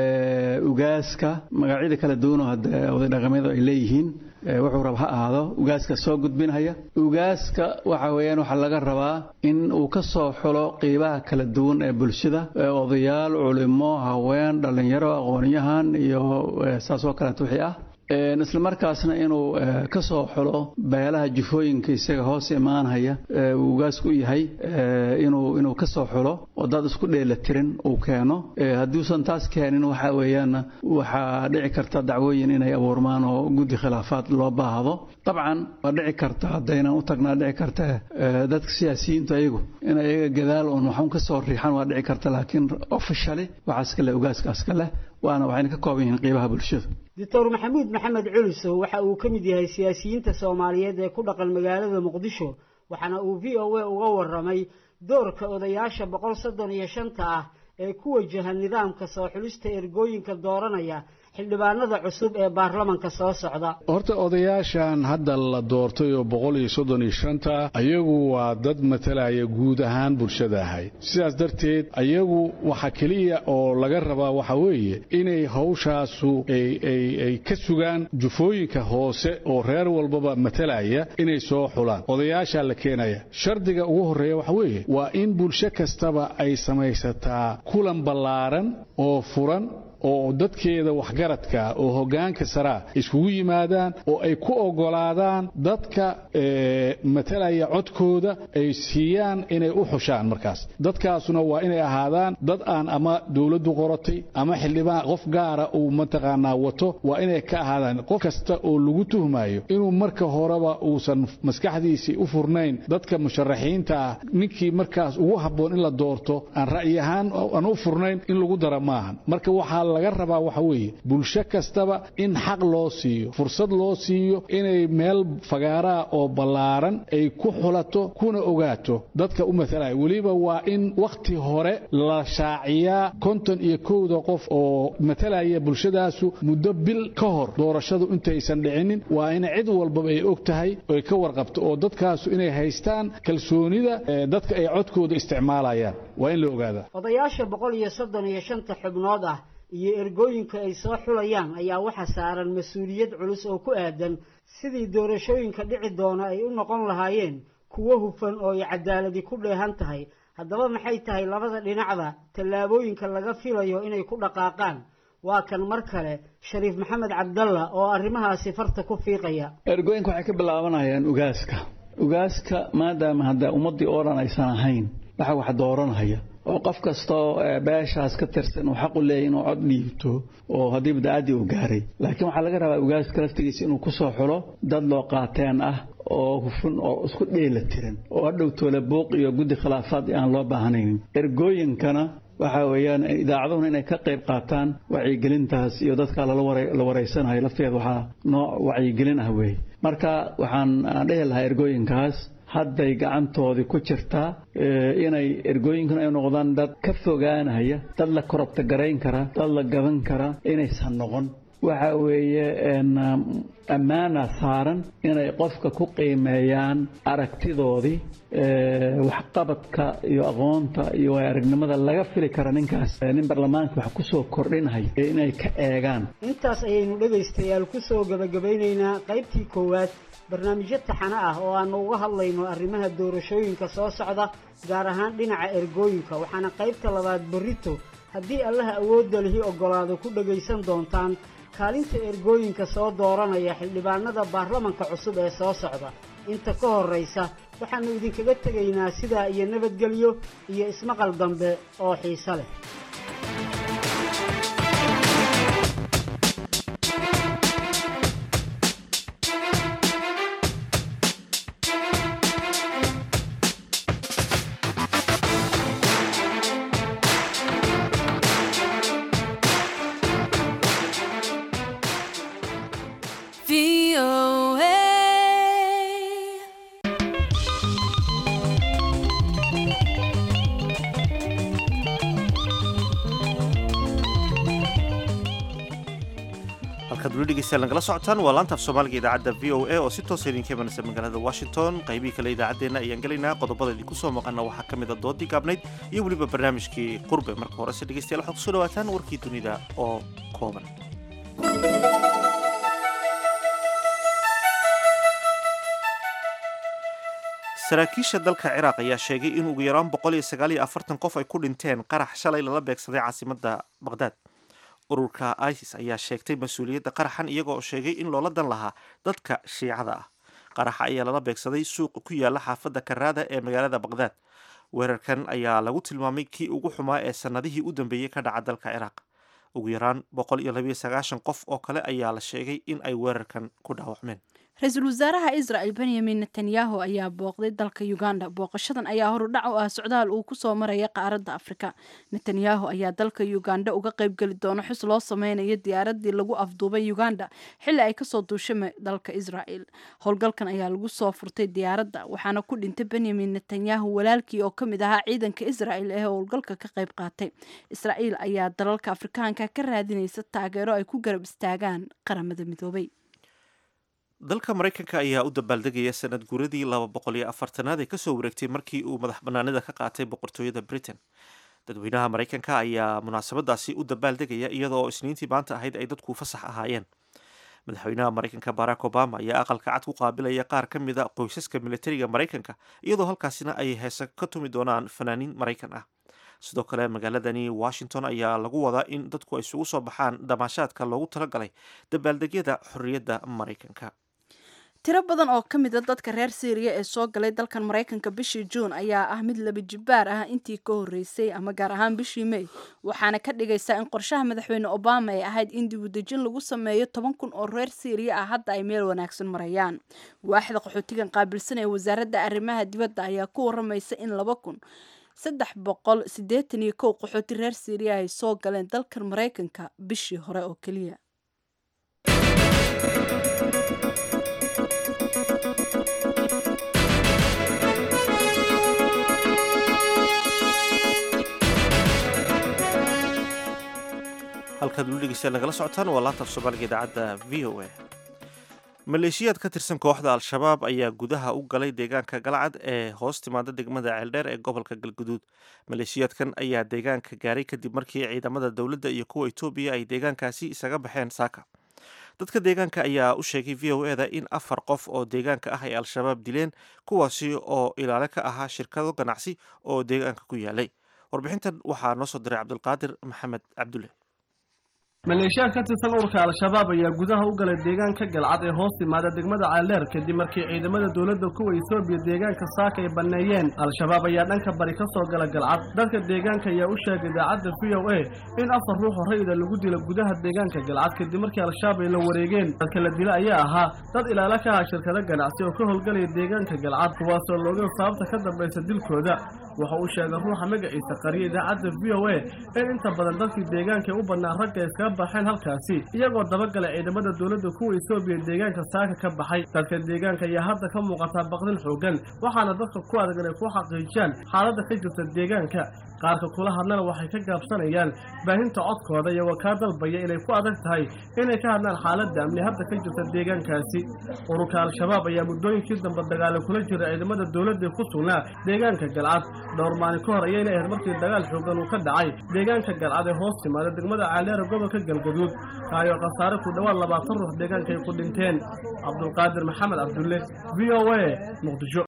ugaaska magacyada kala duwanoo hadda oday dhaqameedu ay leeyihiin wuxuu rab ha ahaado ugaaska soo gudbinhaya ugaaska waxa weeyaan waxaa laga rabaa in uu ka soo xulo qiibaha kala duwan ee bulshada odayaal culimo haween dhallinyaro aqoonyahan iyo saas oo kaleeto wixii ah isla markaasna inuu ka soo xulo beelaha jufooyinka isaga hoos imaanhaya uu ugaasku u yahay inuu inuu ka soo xulo oo dad isku dheelatirin uu keeno hadduusan taas keenin waxa weeyaan waxaa dhici karta dacwooyin inay abuurmaan oo guddi khilaafaad loo baahdo dabcan waa dhici karta haddaynan u tagnaa dhici karta dadka siyaasiyiintu ayagu in ayaga gadaal uun waxun ka soo riixan waa dhici karta laakiin officially waxaas kale ugaaskaas ka leh waana waxayna ka kooban yihiin qiibaha bulshada doctor maxamuud maxamed culisow waxa uu ka mid yahay siyaasiyiinta soomaaliyeed ee ku dhaqan magaalada muqdisho waxaana uu v o a uga waramay doorka odayaasha boqol soddon iyo shanta ah ee ku wajaha nidaamka soo xulista ergooyinka dooranaya xildhibaanada cusub ee baarlamanka soo socda horta odayaashan hadda la doortay oo boqol iyo soddon iyo shanta ayagu waa dad matalaya guud ahaan bulshada ahayd sidaas darteed ayagu waxa keliya oo laga rabaa waxa weeye inay hawshaasu ay ka sugaan jufooyinka hoose oo reer walbaba matalaya inay soo xulaan odayaashaa la keenaya shardiga ugu horreeya waxa weeye waa in bulsho kastaba ay samaysataa kulan ballaaran oo furan oo dadkeeda waxgaradka oo hoggaanka saraa iskugu yimaadaan oo ay ku oggolaadaan dadka matalaya codkooda ay siiyaan inay u xushaan markaas dadkaasuna waa inay ahaadaan dad aan ama dowladdu qoratay ama xildhibaan qof gaara uu mataqaanaa wato waa inay ka ahaadaan qof kasta oo lagu tuhmayo inuu marka horeba uusan maskaxdiisii u furnayn dadka musharaxiinta ah ninkii markaas ugu habboon in la doorto aan ra'yi ahaan aan u furnayn in lagu dara maahan marka waxaa laga rabaa waxa weeye bulsho kastaba in xaq loo siiyo fursad loo siiyo inay meel fagaaraa oo ballaaran ay ku xulato kuna ogaato dadka u matalaya weliba waa in wakhti hore la shaaciyaa konton iyo kowda qof oo matalaya bulshadaasu muddo bil ka hor doorashadu intaysan dhicinin waa in cid walbaba ay og tahay oy ka warqabto oo dadkaasu inay haystaan kalsoonida dadka ay codkooda isticmaalayaan waa in la ogaadaa odayaasha boqol iyo soddon iyo shanta xubnood ah iyo ergooyinka ay soo xulayaan ayaa waxa saaran mas-uuliyad culus oo ku aadan sidii doorashooyinka dhici doona ay u noqon lahaayeen kuwo hufan oo ay cadaaladi ku dheehan tahay haddaba maxay tahay labada dhinacda tallaabooyinka laga filayo inay ku dhaqaaqaan waa kan mar kale shariif maxamed cabdalla oo arrimahaasi farta ku fiiqaya ergooyinka waxay ka bilaabanayaan ugaaska ugaaska maadaama hadda ummaddii oo dhan aysan ahayn waxa wax dooranaya oo qof kastoo beeshaas ka tirsan uu xaq u leeyahy inuu cod dhiibto oo haddii badacaddii uu gaaray laakiin waxaa laga rabaa ugaaska laftigiisa inuu ku soo xulo dad loo qaateen ah oo hufun oo isku dheela tiran oo hadhow toole buuq iyo guddi khilaafaad aan loo baahnaynin ergooyinkana waxa weeyaan idaacaduhuna inay ka qayb qaataan wacyigelintaas iyo dadka la wareysanayo lafteeda waxaa nooc wacyigelin ah weeye marka waxaan dhihi lahaa ergooyinkaas hadday gacantoodii ku jirtaa inay ergooyinkuna ay noqdaan dad ka fogaanaya dad la korobta garayn kara dad la gaban kara inaysan noqon waxa weeye ammaana saaran inay qofka ku qiimeeyaan aragtidoodii waxqabadka iyo aqoonta iyo aragnimada laga fili kara ninkaas nin baarlamaanka wax kusoo kordhinaya inay ka eegaan intaas ayaynu dhegaystayaal kusoo gabagabaynaynaa qaybtii koowaad barnaamijyo taxano ah oo aanu uga hadlayno arrimaha doorashooyinka soo socda gaar ahaan dhinaca ergooyinka waxaana qaybta labaad berrito haddii allaha awoodda lihi oggolaado ku dhagaysan doontaan kaalinta ergooyinka soo dooranaya xildhibaanada baarlamanka cusub ee soo socda inta ka horraysa waxaannu idinkaga tegaynaa sidaa iyo nabadgelyo iyo ismaqal dambe oo xiise leh halkaad weli dhegeystayaal nagala socotaan waa laantaaf soomaaliga idaacadda v o a oo si toosa idinka imanaysa magaalada washington qaybihii kale idaacaddeenna ayaan gelaynaa qodobada idinku soo maqana waxaa ka mid a doodii gaabnayd iyo weliba barnaamijkii qurbe marka horese dhegeystayaal waxaad kusoo dhawaataan warkii dunida oo kooban saraakiisha dalka ciraaq ayaa sheegay in ugu yaraan boqol iyo sagaal iyo afartan qof ay ku dhinteen qarax shalay lala beegsaday caasimadda baqhdaad ururka isis ayaa sheegtay mas-uuliyadda qaraxan iyagoo sheegay in loola dan lahaa dadka shiicada ah qaraxa ayaa lala beegsaday suuqa ku yaala xaafadda karaada ee magaalada baqdaad weerarkan ayaa lagu tilmaamay kii ugu xumaa ee sannadihii u dambeeyey ka dhaca dalka ciraaq ugu yaraan boqol iyo labayo sagaashan qof oo kale ayaa la sheegay in ay weerarkan ku dhaawacmeen ra-iisul wasaaraha israel benyamin netanyahu ayaa booqday dalka uganda booqashadan ayaa horudhac u ah socdaal uu kusoo maraya qaaradda afrika netanyahu ayaa dalka uganda uga qaybgeli doona xus loo sameynayo diyaaradii lagu afduubay uganda xilli ay kasoo duushay dalka israel howlgalkan ayaa lagu soo furtay diyaaradda waxaana ku dhintay benyamin netanyahu walaalkii oo kamid ahaa ciidanka israel ee howlgalka ka qayb qaatay israel ayaa dalalka afrikaanka ka raadinaysa taageero ay ku garab istaagaan qaramada midoobay dalka maraykanka ayaa u dabaaldegaya sanad guuradii laba boqol iyo afartanaad ee kasoo wareegtay markii uu madax banaanida ka qaatay boqortooyada britain dadweynaha maraykanka ayaa munaasabadaasi u dabaaldegaya iyadoo isniintii maanta ahayd ay dadku fasax ahaayeen madaxweynaha maraykanka barack obama ayaa aqalka cad ku qaabilaya qaar ka mid a qoysaska militariga maraykanka iyadoo halkaasina ay heese ka tumi doonaan fanaaniin maraykan ah sidoo kale magaaladani washington ayaa lagu wadaa in dadku ay isugu soo baxaan damaashaadka loogu talagalay dabaaldegyada xorriyadda maraykanka tiro badan oo ka mid a dadka reer syriya ee soo galay dalkan maraykanka bishii juun ayaa ah mid laba jibbaar ah intii ka horreysay ama gaar ahaan bishii may waxaana ka dhigaysaa in qorshaha madaxweyne obama ay ahayd in dibudejin lagu sameeyo toban kun oo reer syriya ah hadda ay meel wanaagsan marayaan waaxda qaxootigan qaabilsan ee wasaaradda arrimaha dibadda ayaa ku waramaysa in laba kun saddex boqol siddeetan iyo kow qaxooti reer syriya ay soo galeen dalkan maraykanka bishii hore oo keliya halkaad weli dhegeystayaal nagala socotaan waa laanta af soomaaliga idaacadda v o a maleeshiyaad ka tirsan kooxda al-shabaab ayaa gudaha u galay deegaanka galcad ee hoos timaada degmada ceeldheer ee gobolka galguduud maleeshiyaadkan ayaa deegaanka gaaray kadib markii ciidamada dowladda iyo kuwa etoobiya ay deegaankaasi isaga baxeen saaka dadka deegaanka ayaa u sheegay v o eda in afar qof oo deegaanka ah ay al-shabaab dileen kuwaasi oo ilaale ka ahaa shirkado ganacsi oo deegaanka ku yaalay warbixintan waxaa noo soo diray cabdulqaadir maxamed cabdulle maleeshiyaad ka tirsan ururka al-shabaab ayaa gudaha u galay deegaanka galcad ee hoos timaada degmada ceeldheer kadib markii ciidamada dowladda kuwa etoobiya deegaanka saaka ay banneeyeen al-shabaab ayaa dhanka bari ka soo gala galcad dadka deegaanka ayaa u sheegay idaacadda v o a in afar ruux oo rayida lagu dilo gudaha deegaanka galcad kadib markii al-shabaab ay la wareegeen dadka la dila ayaa ahaa dad ilaalo ka aha shirkado ganacsi oo ka howlgalaya deegaanka galcad kuwaasoo looga sababta ka dambaysa dilkooda waxa uu sheegay ruuxa magaciisa qariya idaacadda v o a in inta badan dadkii deegaanka u badnaa ragga iskaga baxeen halkaasi iyagoo dabagalay ciidamada dowladda kuwa etoobiya deegaanka saaka ka baxay dadka deegaanka ayaa hadda ka muuqataa baqdin xoogan waxaana dadka ku adag inay ku xaqiijiyaan xaaladda ka jirta deegaanka qaarka kula hadlana waxay ka gaabsanayaan baahinta codkooda iyagoo kaa dalbaya inay ku adag tahay inay ka hadlaan xaaladda amni hadda ka jirta deegaankaasi ururka al-shabaab ayaa muddooyinkii dambe dagaalo kula jira ciidamada dowladda ku sugnaa deegaanka galcad dhowr maalin ka hor ayayna ahayd markii dagaal xoogan uu ka dhacay deegaanka galcad ee hoos timaada degmada caaleera gobolka galgaduud kaayoo khasaare ku dhowaad labaatan ruux deegaanka ay ku dhinteen cabdulqaadir maxamed cabdulle v o a muqdisho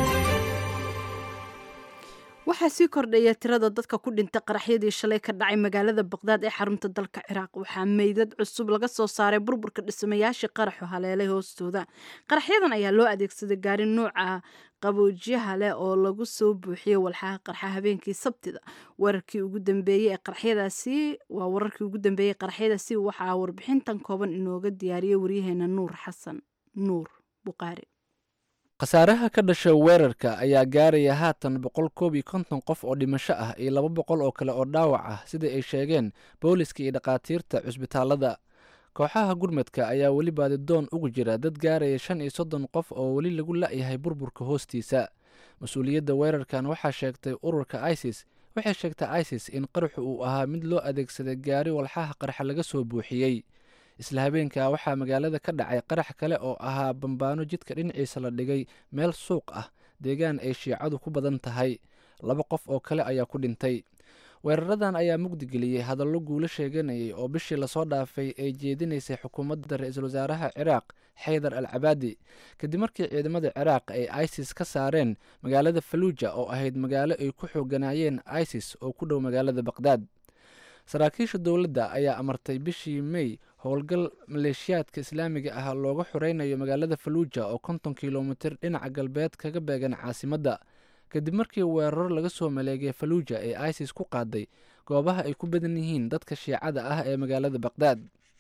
waxaa sii kordhaya tirada dadka ku dhintay qaraxyadii shalay ka dhacay magaalada baqdaad ee xarunta dalka ciraaq waxaa meydad cusub laga soo saaray burburka dhismayaashii qaraxu haleelay hoostooda qaraxyadan ayaa loo adeegsaday gaari nuuca qaboojiyaha leh oo lagu soo buuxiyey walxaha qarxa habeenkii sabtida wararkii ugu dambeeyey ee qaraxyadaasi waa wararkii ugu dambeeyey qaraxyadaasi waxaa warbixintan kooban inooga diyaariyey waryaheena nuur xasan nuur buqaari khasaaraha ka dhasha weerarka ayaa gaaraya haatan boqol koob iyo konton qof oo dhimasho ah iyo laba boqol oo kale oo dhaawac ah sida ay sheegeen booliska iyo dhakhaatiirta cusbitaalada kooxaha gurmadka ayaa weli baadidoon ugu jira dad gaaraya shan iyo soddon qof oo weli lagu la'yahay burburka hoostiisa mas-uuliyadda weerarkan waxaa sheegtay ururka isis waxay sheegtay isis in qaraxu uu ahaa mid loo adeegsaday gaari walxaha qarxa laga soo buuxiyey isla habeenkaa waxaa magaalada ka dhacay qarax kale oo ahaa bambaano jidka dhinaciisa la dhigay meel suuq ah deegaan ay shiicadu ku badan tahay laba qof oo kale ayaa ku dhintay weeraradan ayaa mugdigeliyey hadallo guulo sheeganayay oo bishii lasoo dhaafay ay jeedinaysay xukuumadda ra-iisul wasaaraha ciraaq xaydar al cabaadi kadib markii ciidamada ciraaq ay isis ka saareen magaalada faluuja oo ahayd magaalo ay ku xooganaayeen isis oo ku dhow magaalada baqdaad saraakiisha dowladda ayaa amartay bishii mey howlgal maleeshiyaadka islaamiga ah looga xoreynayo magaalada faluuja oo konton kilomitir dhinaca galbeed kaga beegan caasimadda kadib markii weerar laga soo maleegay faluuja ee isis ku qaaday goobaha ay ku badan yihiin dadka shiicada ah ee magaalada baqdaad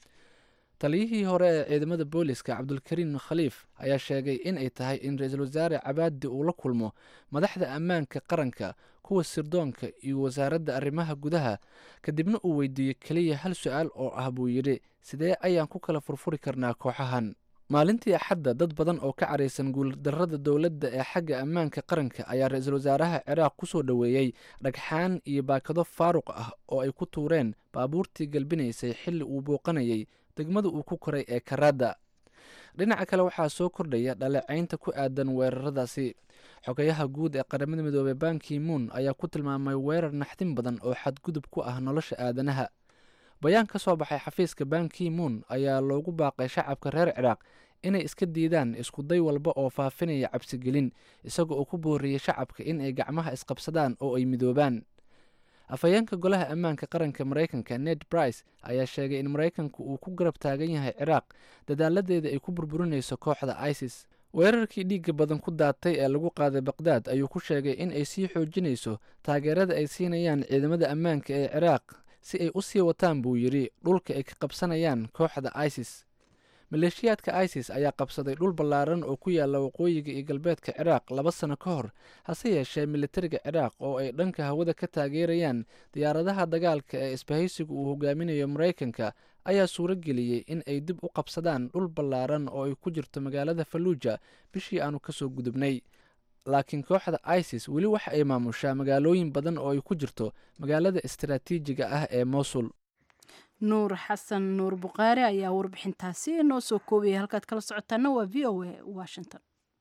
taliyihii hore ee ciidamada booliska cabdulkariim khaliif ayaa sheegay in ay tahay in ra-iisul wasaare cabaadi uu la kulmo madaxda ammaanka qaranka kuwa sirdoonka iyo wasaaradda arrimaha gudaha kadibna uu weydiiyey keliya hal su-aal oo ah buu yidhi sidee ayaan ku kala furfuri karnaa kooxahan maalintii axadda dad badan oo ka caraysan guuldarrada dowladda ee xagga ammaanka qaranka ayaa ra-iisul wasaaraha ciraaq ku soo dhoweeyey dhagxaan iyo baakado faaruq ah oo ay ku tuureen baabuurtii galbinaysay xilli uu booqanayay degmada uu ku koray ee karaada dhinaca kale waxaa soo kordhaya dhaleecaynta ku aadan weeraradaasi xogayaha guud ee qaramada midoobey banki moon ayaa ku tilmaamay weerar naxdin badan oo xadgudub ku ah nolosha aadanaha bayaan ka soo baxay xafiiska banki moon ayaa loogu baaqay shacabka reer ciraaq inay iska diidaan iskuday walba oo faafinaya cabsigelin isaga oo ku booriyey shacabka in ay gacmaha isqabsadaan oo ay midoobaan afhayeenka golaha ammaanka qaranka maraykanka ned brice ayaa sheegay in maraykanku uu ku garab taagan yahay ciraaq dadaaladeeda ay ku burburinayso kooxda isis weerarkii dhiigga badan ku daatay ee lagu qaaday baqdaad ayuu ku sheegay in ay sii xoojinayso taageerada ay siinayaan ciidamada ammaanka ee ciraaq si ay u sii wataan buu yidhi dhulka ay ka qabsanayaan kooxda isis maleeshiyaadka isis ayaa qabsaday dhul ballaaran oo ku yaala waqooyiga iyo galbeedka ciraaq laba sano ka hor hase yeeshee militariga ciraaq oo ay dhanka hawada ka taageerayaan diyaaradaha dagaalka ee isbahaysiga uu hogaaminayo maraykanka ayaa suuro geliyey in ay dib u qabsadaan dhul ballaaran oo ay ku jirto magaalada faluuja bishii aanu kasoo gudubnay laakiin kooxda isis weli waxa ay maamushaa magaalooyin badan oo ay ku jirto magaalada istaraatiijiga ah ee mosul nuur xasan nuur bukhaari ayaa warbixintaasi noo soo koobiyay halkaad kala socotaana waa v o a washington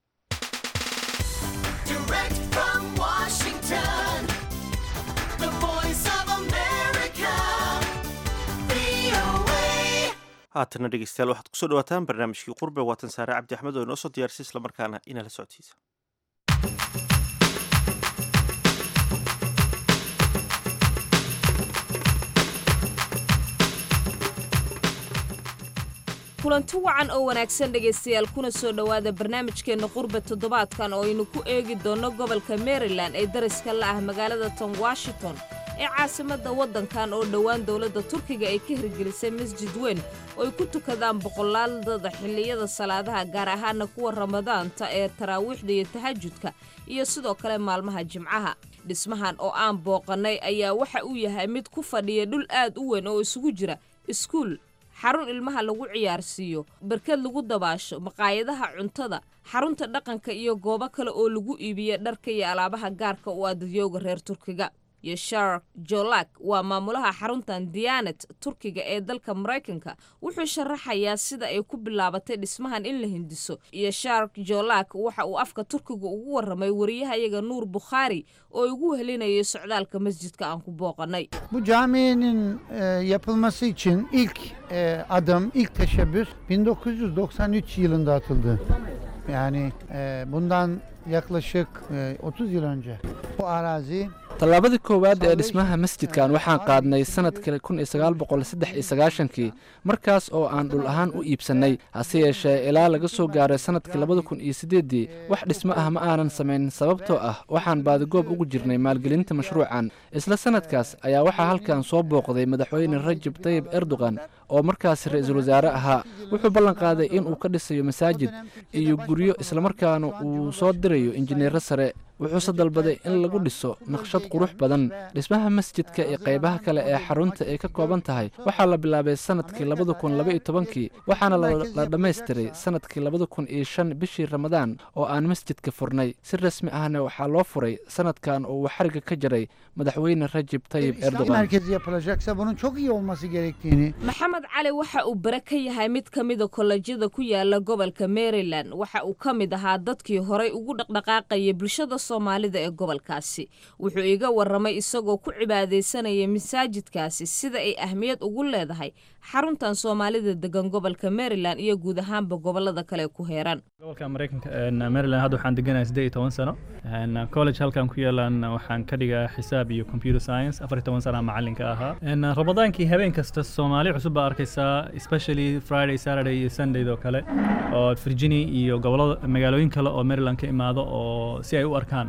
haatana dhegeystayaal waxaad kusoo dhawaataan barnaamijkii qurbe waatan saare cabdi axmed oo inoo soo diyaarisay islamarkaana inaa la socodsiisa kulanti wacan oo wanaagsan dhegaystayaal kuna soo dhowaada barnaamijkeenna qurbe toddobaadkan oo aynu ku eegi doonno gobolka maryland ee dariska la ah magaalada ton washington ee caasimadda waddankan oo dhowaan dowladda turkiga ay ka hirgelisay masjid weyn oo ay ku tukadaan boqolaaldada xilliyada salaadaha gaar ahaana kuwa ramadaanta ee taraawiixda iyo tahajudka iyo sidoo kale maalmaha jimcaha dhismahan oo aan booqannay ayaa waxa uu yahay mid ku fadhiya dhul aad u weyn oo isugu jira iskuul xarun ilmaha lagu ciyaarsiiyo barkad lagu dabaasho maqaayadaha cuntada xarunta dhaqanka iyo goobo kale oo lagu iibiya dharka iyo alaabaha gaarka u ah dadyooga reer turkiga yeshar jolak waa maamulaha xaruntan diyanet turkiga ee dalka maraykanka wuxuu sharaxayaa sida ay ku bilaabatay dhismahan in la hindiso yeshar jolak waxa uu afka turkiga ugu waramay wariyahayaga nuur bukhaari oo igu helinayay socdaalka masjidka aan ku booqanay Bu caminin e, yapılması için ilk e, adım, ilk teşebbüs 1993 yılında atıldı. Yani e, bundan yaklaşık e, 30 yıl önce. Bu arazi tallaabadii koowaad ee dhismaha masjidkan waxaan qaadnay sanadkii kun iyo sagaal boqol saddex iyo sagaashankii markaas oo aan dhul ahaan u iibsannay hase yeeshee ilaa laga soo gaaray sanadkii labada kun iyo siddeeddii wax dhismo ah ma aanan samayn sababtoo ah waxaan baadigoob ugu jirnay maalgelinta mashruucan isla sanadkaas ayaa waxaa halkan soo booqday madaxweyne rajab tayib erdogan oo markaas ra-iisul wasaare ahaa wuxuu ballan qaaday in uu ka dhisayo masaajid iyo guryo islamarkaana uu soo dirayo injineero sare wuxuuse dalbaday in lagu dhiso naqshad qurux badan dhismaha masjidka iyo qaybaha kale ee xarunta ay ka kooban tahay waxaa la bilaabay sanadkii labada kun laba iyo tobankii waxaana la dhammaystiray sanadkii labada kun iyo shan bishii ramadaan oo aan masjidka furnay si rasmi ahna waxaa loo furay sanadkan oo uu xariga ka jaray madaxweyne rajab tayib İslam erdogan merkezi yapılacaksa bunun çok iyi olması gerektiğini maxamed cali waxa uu bare ka yahay mid ka mida kollejyada ku yaala gobolka maryland waxa uu ka mid ahaa dadkii horay ugu dhaqdhaqaaqayay bulshada soomaalida ee gobolkaasi wuxuu iga waramay isagoo ku cibaadaysanaya masaajidkaasi sida ay ahmiyad ugu leedahay xaruntan soomaalida degan gobolka maryland iyo guud ahaanba gobolada kale ku heeran gobolka mareykanka maryland hadda waxaan deganahay siddeed iyo toban sano college halkan ku yaalan waxaan ka dhigaa xisaab iyo computer science afar iyo toban sana macalinka ahaa ramadaankii habeen kasta soomaali cusub baa arkaysaa especially friday saturday iyo sunday oo kale oo virginia iyo gobolada magaalooyin kale oo maryland ka imaado oo si ay u arkaan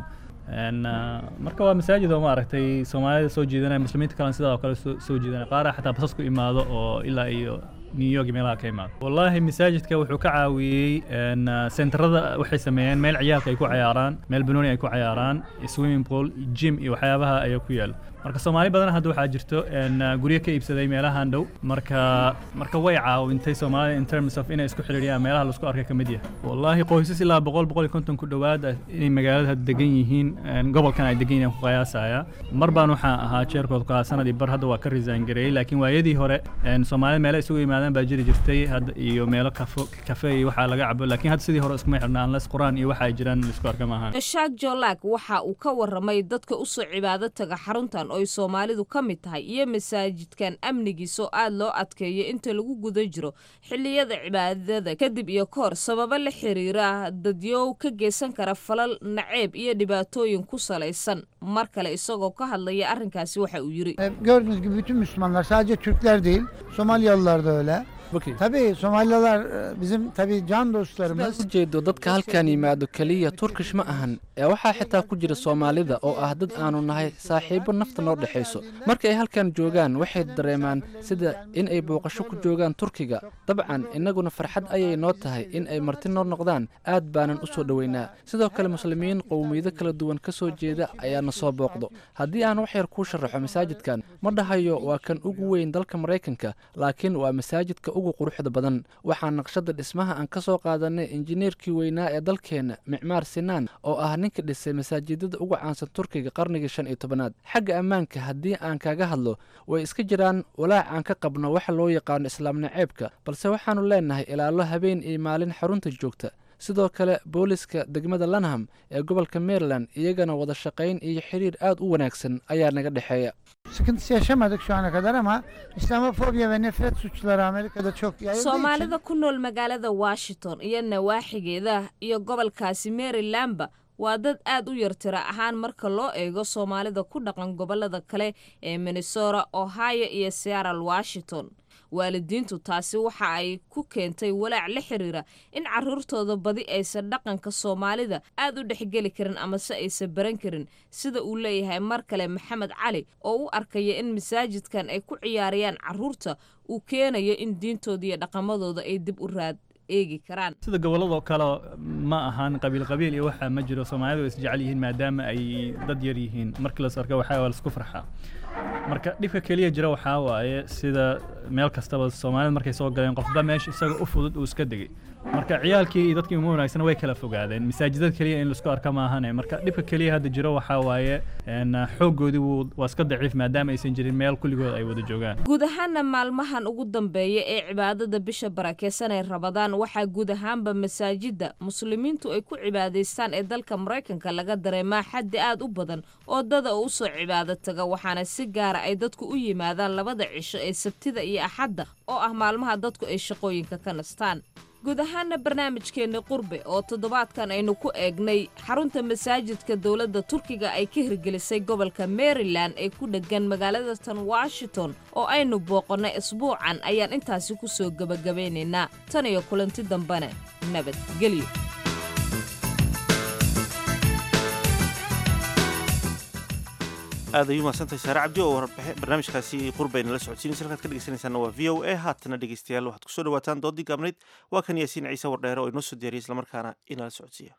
marka waa masaajid oo maaragtay soomaalida soo jiidanaya muslimiinta kalena sidaa oo kale soo jiidanaya qaara xataa basas ku imaado oo ilaa iyo new york meelaha ka imaado wallaahi masaajidka wuxuu ka caawiyey sentarada waxay sameeyeen meel ciyaalka ay ku cayaaraan meel banooni ay ku cayaaraan swimming pool gym iyo waxyaabaha ayaa ku yaal marka soomaali badan hadda waxaa jirto guryo ka iibsaday meelahan dhow marka marka way caawintay soomaalida in terms of inay isku xidhiidhiyaan meelaha laisku arkay ka mid yahay wallaahi qoysas ilaa boqol boqol iyo konton ku dhowaad inay magaalada hadda degan yihiin gobolkan ay degan yihiin ku qiyaasaya mar baan waxaan ahaa jeerkood kaa sanadii bar hadda waa ka resign gareeyey laakiin waayadii hore soomaalida meelo isugu yimaadaan baa jiri jirtay hadda iyo meelo kafo kafe iyo waxaa laga cabo laakiin hadda sidii hore iskuma xidhna unless quraan iyo waxa ay jiraan laisku arka maahan shaak jolaak waxa uu ka waramay dadka usoo cibaado taga xaruntan oy soomaalidu ka mid tahay iyo masaajidkan amnigiisoo aad loo adkeeyo inta lagu guda jiro xilliyada cibaadada kadib iyo kahor sababo la xiriira dadyow ka geysan kara falal naceeb iyo dhibaatooyin ku salaysan mar kale isagoo ka hadlaya arrinkaasi waxa uu yidhi Gördüğünüz gibi bütün Müslümanlar sadece Türkler değil, Somaliyalılar da öyle. Tabii Somaliyalılar e, bizim tabii can dostlarımız. sidaad ujeedo dadka halkan yimaado keliya turkish ma ahan ee waxaa xitaa ku jira soomaalida oo ah dad aanu nahay saaxiibo nafta noo dhexayso marka ay halkan joogaan waxay dareemaan sida in ay booqasho ku joogaan turkiga dabcan innaguna farxad ayay noo tahay in ay marti noo noqdaan aad baanan u soo dhoweynaa sidoo kale muslimiin qowmiyado kala duwan ka soo jeeda ayaana soo booqdo haddii aan wax yar kuu sharaxo masaajidkan ma dhahayo waa kan ugu weyn dalka maraykanka laakiin waa masaajidka ugu quruxda badan waxaa naqshada dhismaha aan ka soo qaadanay injineerkii weynaa ee dalkeenna micmaar sinaan oo ah ninka dhisay masaajidada ugu caansan turkiga qarnigii shan iyo tobanaad xagga ammaanka haddii aan kaga hadlo way iska jiraan walaac aan ka qabno waxa loo yaqaano islaam naceebka balse waxaanu leenahay ilaalo habeen iyo maalin xarunta joogta sidoo kale booliska degmada lanham ee gobolka maryland iyagana wada shaqayn iyo xiriir aad u wanaagsan ayaa naga dhexeeya Sıkıntısı yaşamadık şu ana kadar ama İslamofobiya ve nefret suçları Amerika'da çok yayıldığı için soomaalida ku nool magaalada washington iyo nawaaxigeeda iyo gobolkaasi marylandba waa dad aad u yar tira ahaan marka loo eego soomaalida ku dhaqan gobolada kale ee minnesota ohio iyo seattle washington waalidiintu taasi waxa ay ku keentay walaac la xiriira in caruurtooda badi aysan dhaqanka soomaalida aad u dhexgeli karin amase aysan baran karin sida uu leeyahay mar kale maxamed cali oo u arkaya in masaajidkan ay ku ciyaarayaan caruurta uu keenayo in diintooda iyo dhaqamadooda ay dib u raad eegi karaan sida gobolladoo kale ma ahaan qabiil qabiil iyo waxa ma jiro soomaalidu way isjecel yihiin maadaama ay dad yar yihiin markii las arko waxaa waa laisku farxaa marka dhibka keliya jira waxaa waaye sida meel kastaba soomaalida markay soo galeen qofba meesha isaga u fudud uu iska degay marka ciyaalkii iyo dadkii ugu wanaagsan way kala fogaadeen masaajidada keliya in laisku arka maahane marka dhibka keliya hadda jiro waxaa waaye xooggoodii wuu waa iska daciif maadaama aysan jirin meel kulligood ay wada joogaan guud ahaana maalmahan ugu dambeeya ee cibaadada bisha barakeysan ee rabadaan waxaa guud ahaanba masaajida muslimiintu ay ku cibaadaystaan ee dalka maraykanka laga dareemaa xaddi aad u badan oo dada oo usoo cibaado taga waxaana si gaara ay dadku u yimaadaan labada cisho ee sabtida iyo axadda oo ah maalmaha dadku ay shaqooyinka ka nastaan guud ahaana barnaamijkeenna qurbe oo toddobaadkan aynu ku eegnay xarunta masaajidka dowladda turkiga ay ka hirgelisay gobolka maryland ee ku dheggan magaalada tan washington oo aynu booqannay isbuucan ayaan intaasi ku soo gebagabaynaynaa tan iyo kulanti dambena nabadgelyo aad ayuu mahadsantahay saare cabdi oo barnaamijkaasi qurbayna la socodsiinaysa halkaad ka dhegeysanaysaana waa v o a haatana dhegeystayaal waxaad kusoo dhawaataan doodii gaabnayd waa kan yaasiin ciise wardheere oo inoo soo diyaariyay islamarkaana inala socodsiiya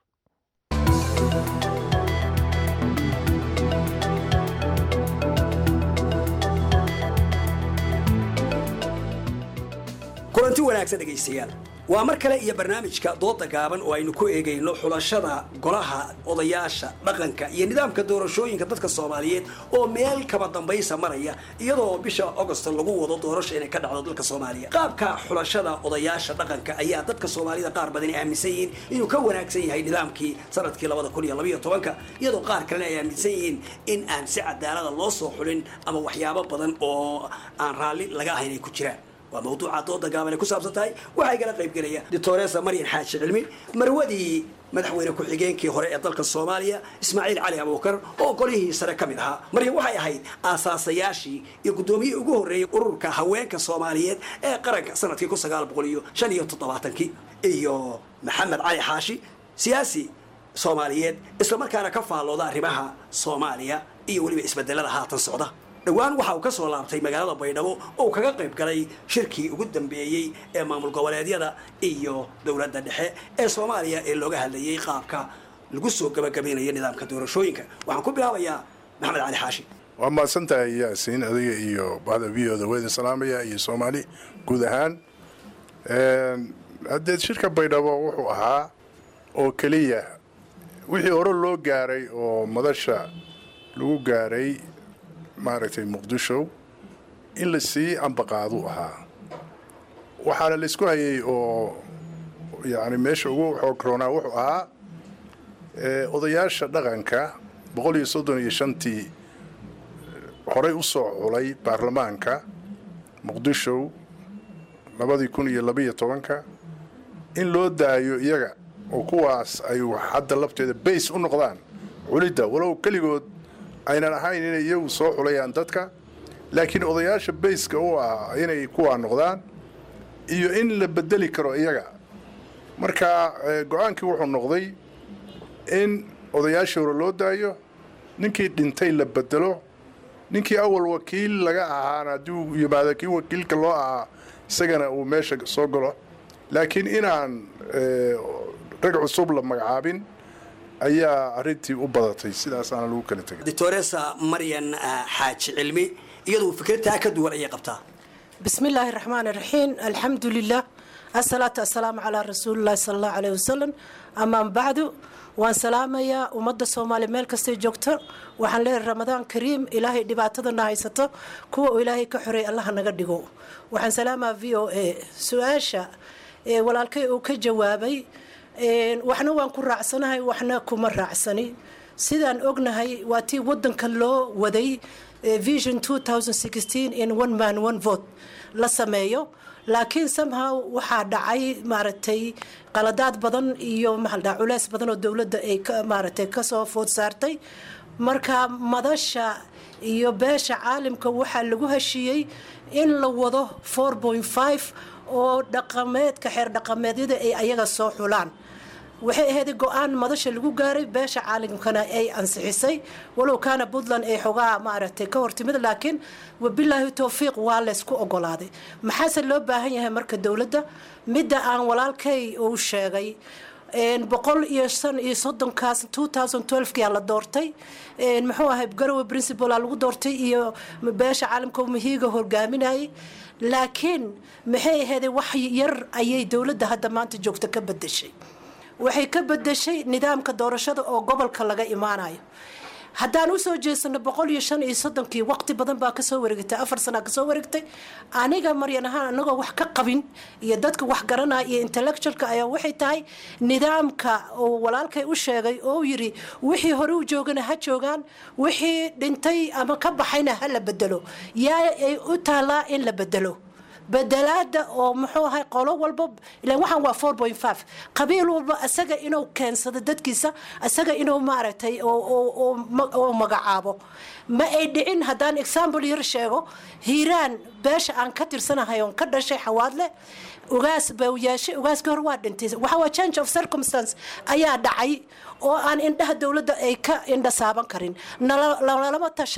kulanti wanaagsan dhegaystayaal waa mar kale iyo barnaamijka dooda gaaban oo aynu ku eegayno xulashada golaha odayaasha dhaqanka iyo nidaamka doorashooyinka dadka soomaaliyeed oo meel kaba dambaysa maraya iyadoo bisha agost lagu wado doorasho inay ka dhacdo dalka soomaaliya qaabka xulashada odayaasha dhaqanka ayaa dadka soomaalida qaar badan ay aaminsan yihiin inuu ka wanaagsan yahay nidaamkii sanadkii labada kun iyo labaiyo tobanka iyadoo qaar kalena ay aaminsan yihiin in aan si cadaalada loo soo xulin ama waxyaabo badan oo aan raalli laga ahayn ay ku jiraan waa mawduuca dooda gaaban ay ku saabsan tahay waxaa igala qaybgelaya doctoresa maryan xaaji cilmi marwadii madaxweyne ku-xigeenkii hore ee dalka soomaaliya ismaaciil cali abuukar oo golihii sare ka mid ahaa maryan waxay ahayd aasaasayaashii iyo guddoomiyihii ugu horreeyey ururka haweenka soomaaliyeed ee qaranka sanadkii kun sagaal boqol iyo shan iyo toddobaatankii iyo maxamed cali xaashi siyaasi soomaaliyeed islamarkaana ka faallooda arrimaha soomaaliya iyo weliba isbedelada haatan socda dhowaan waxa uu ka soo laabtay magaalada baydhabo oo kaga qayb galay shirkii ugu dambeeyey ee maamul goboleedyada iyo dowladda dhexe ee soomaaliya ee looga hadlayay qaabka lagu soo gabagabaynayo nidaamka doorashooyinka waxaan ku bilaabayaa maxamed cali xaashi waa mahadsan tahay yaasiin adiga iyo bahda v o da weydin salaamaya iyo soomaali guud ahaan haddee shirka baydhabo wuxuu ahaa oo keliya wixii hore loo gaaray oo madasha lagu gaaray maaragtay muqdisho in la sii ambaqaadu ahaa waxaana la isku hayay oo yani meesha ugu xoogroonaa wuxuu ahaa odayaasha dhaqanka boqol iyo soddon iyo shantii horey u soo xulay baarlamaanka muqdisho labadii kun iyo labaiyo tobanka in loo daayo iyaga oo kuwaas ay hadda lafteeda bays u noqdaan culidda walow keligood aynan ahayn inay iyagu soo xulayaan dadka laakiin odayaasha bayska u ah inay kuwaa noqdaan iyo in la bedeli karo iyaga marka go-aankii wuxuu noqday in odayaashii hore loo daayo ninkii dhintay la bedelo ninkii awal wakiil laga ahaana haddii uu yimaado kii wakiilka loo ahaa isagana uu meesha soo galo laakiin inaan rag cusub la magacaabin ayaa arintii u badatay sidaasaana lagu kala tegay doctoresa maryan xaaji cilmi iyadu fikradtaa ka duwan ayay qabtaa بسم الله الرحمن الرحيم الحمد لله الصلاة والسلام على رسول الله صلى الله عليه وسلم أما بعد waan salaamayaa ummadda soomaaliya meel kastay joogto waxaan leeyahay ramadaan kariim ilaahay dhibaatadana haysato kuwa uu ilaahay ka xoreey allaha naga dhigo waxaan salaamaa v o a su-aasha walaalkay uu ka jawaabay waxna waan ku raacsanahay waxna kuma raacsani sidaan ognahay waa tii wadanka loo waday vision in one man one vote la sameeyo laakiin somehow waxaa dhacay maaragtay qaladaad badan iyo maxaldhaa culeys badan oo dowladda ay maaragtay kasoo food saartay marka madasha iyo beesha caalimka waxaa lagu heshiiyey in la wado oo dhaqameedka xeer dhaqameedyada ay ayaga soo xulaan waxay ahayd go-aan madasha lagu gaaray beesha caalamkana ay ansixisay walow kaana puntland ay xogaa maaragtay ka hortimid laakiin wabilaahi towfiiq waa laysku ogolaaday maxaase loo baahan yahay marka dowladda midda aan walaalkay uu sheegay boqol iyo shan iyo soddonkaas two thousand twelvekia la doortay muxuu ahay garowe principala lagu doortay iyo beesha caalamka mahiiga hogaaminayay laakiin maxay ahayd wax yar ayay dowladda hadda maanta joogta ka bedeshay waxay ka bedeshay nidaamka doorashada oo gobolka laga imaanayo haddaan usoo jeesano boqol iyo shan iyo soddonkii waqti badan baa kasoo wareegtay afar sana kasoo wareegtay aniga maryan ahaan anagoo wax ka qabin iyo dadka wax garanaya iyo intellectualka ayaa waxay tahay nidaamka uu walaalkay u sheegay oo yiri wixii hore u joogana ha joogaan wixii dhintay ama ka baxayna ha la bedelo yaa ay u taalaa in la bedelo bedelaada oo muxuu ahay qolo walba ilan waxaan waa four point five qabiil walba isaga inuu keensado dadkiisa isaga inuu maaragtay oo magacaabo ma ay dhicin haddaan example yar sheego hiiraan beesha aan ka tirsanahay oon ka dhashay xawaadle ugaas bau yeeshay ugaaskii hore waa dhintay waxa waa change of circumstance ayaa dhacay oo aan indhaha dowladda ay ka indha saaban karin nalalama tashanin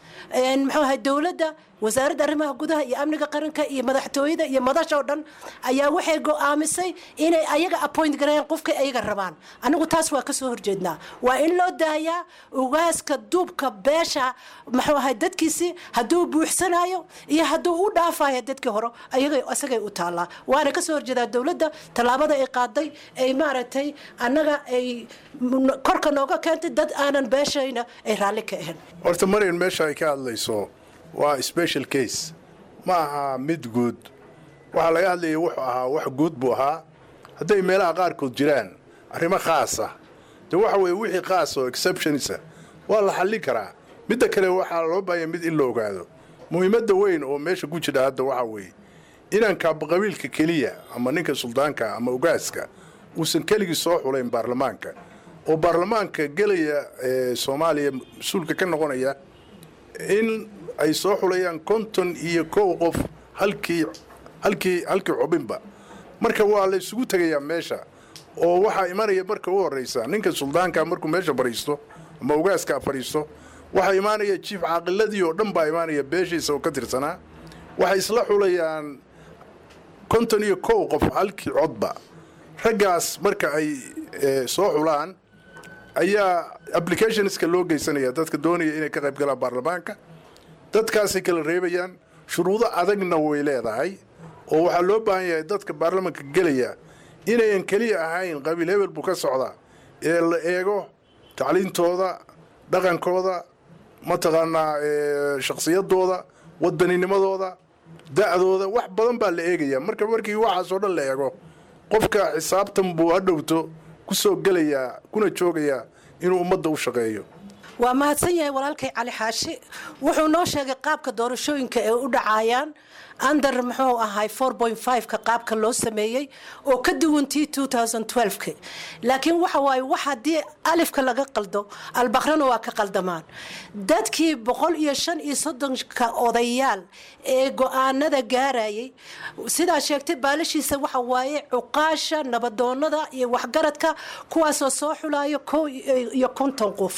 muxuu ahay dowladda wasaaradda arrimaha gudaha iyo amniga qaranka iyo madaxtooyada iyo madasha oo dhan ayaa waxay go'aamisay inay ayaga appoint gareeyaan qofka ayaga rabaan anigu taas waa kasoo horjeednaa waa in loo daayaa ugaaska duubka beesha muxuu ahay dadkiisii hadduu buuxsanayo iyo hadduu u dhaafayo dadkii hore ayaga isagay u taallaa waana kasoo horjeedaa dowladda tallaabada ay qaaday ay maaragtay annaga ay korka nooga keentay dad aanan beeshayna ay raalli ka ahayn horta maryan meesha ay ka hadlayso waa special case ma aha mid guud waxaa laga hadlayay wuxuu ahaa wax guud buu ahaa hadday meelaha qaarkood jiraan arrimo khaasa dee waxa weeye wixii khaas oo exceptionisa waa la xallin karaa midda kale waxaa loo baahanya mid in la ogaado muhiimadda weyn oo meesha ku jira hadda waxaa weeye inaan kaabaqabiilka keliya ama ninka suldaanka ama ogaaska uusan keligii soo xulayn baarlamaanka oo baarlamaanka gelaya ee soomaaliya mas-uulka ka noqonaya in ay soo xulayaan konton iyo kow qof halkii halkii halkii xubinba marka waa la isugu tegayaa meesha oo waxaa imanaya marka u horraysa ninka suldaanka markuu meesha fadhiisto ama ogaaska fadhiisto waxaa imaanaya jiif caaqiladii oo dhan baa imaanaya beeshiisa oo ka tirsanaa waxay isla xulayaan konton iyo kow qof halkii codba raggaas marka ay soo xulaan ayaa applicationska loo geysanaya dadka doonaya inay ka qayb galaan baarlamaanka dadkaasay kala reebayaan shuruudo adagna way leedahay oo waxaa loo baahan yahay dadka baarlamaanka gelaya inayan keliya ahayn qabiil hebel buu ka socdaa ee la eego tacliintooda dhaqankooda mataqaanaa shakhsiyadooda waddaninimadooda da'dooda wax badan baa la eegaya marka markii waxaasoo dhan la eego qofka xisaabtan buu hadhowto ku soo gelayaa kuna joogayaa inuu ummadda u shaqeeyo waa mahadsan yahay walaalkay cali xaashi wuxuu noo sheegay qaabka doorashooyinka ay u dhacayaan under muxuu ahay ka qaabka loo sameeyey oo ka duwantii ka laakiin waxa waaye wax haddii alifka laga qaldo albaqrana waa ka qaldamaan dadkii boqol iyo shan iyo soddonka odayaal ee go-aanada gaarayay sidaa sheegtay baalashiisa waxa waaye cuqaasha nabadoonada iyo waxgaradka kuwaasoo soo xulayo kow iyo konton qof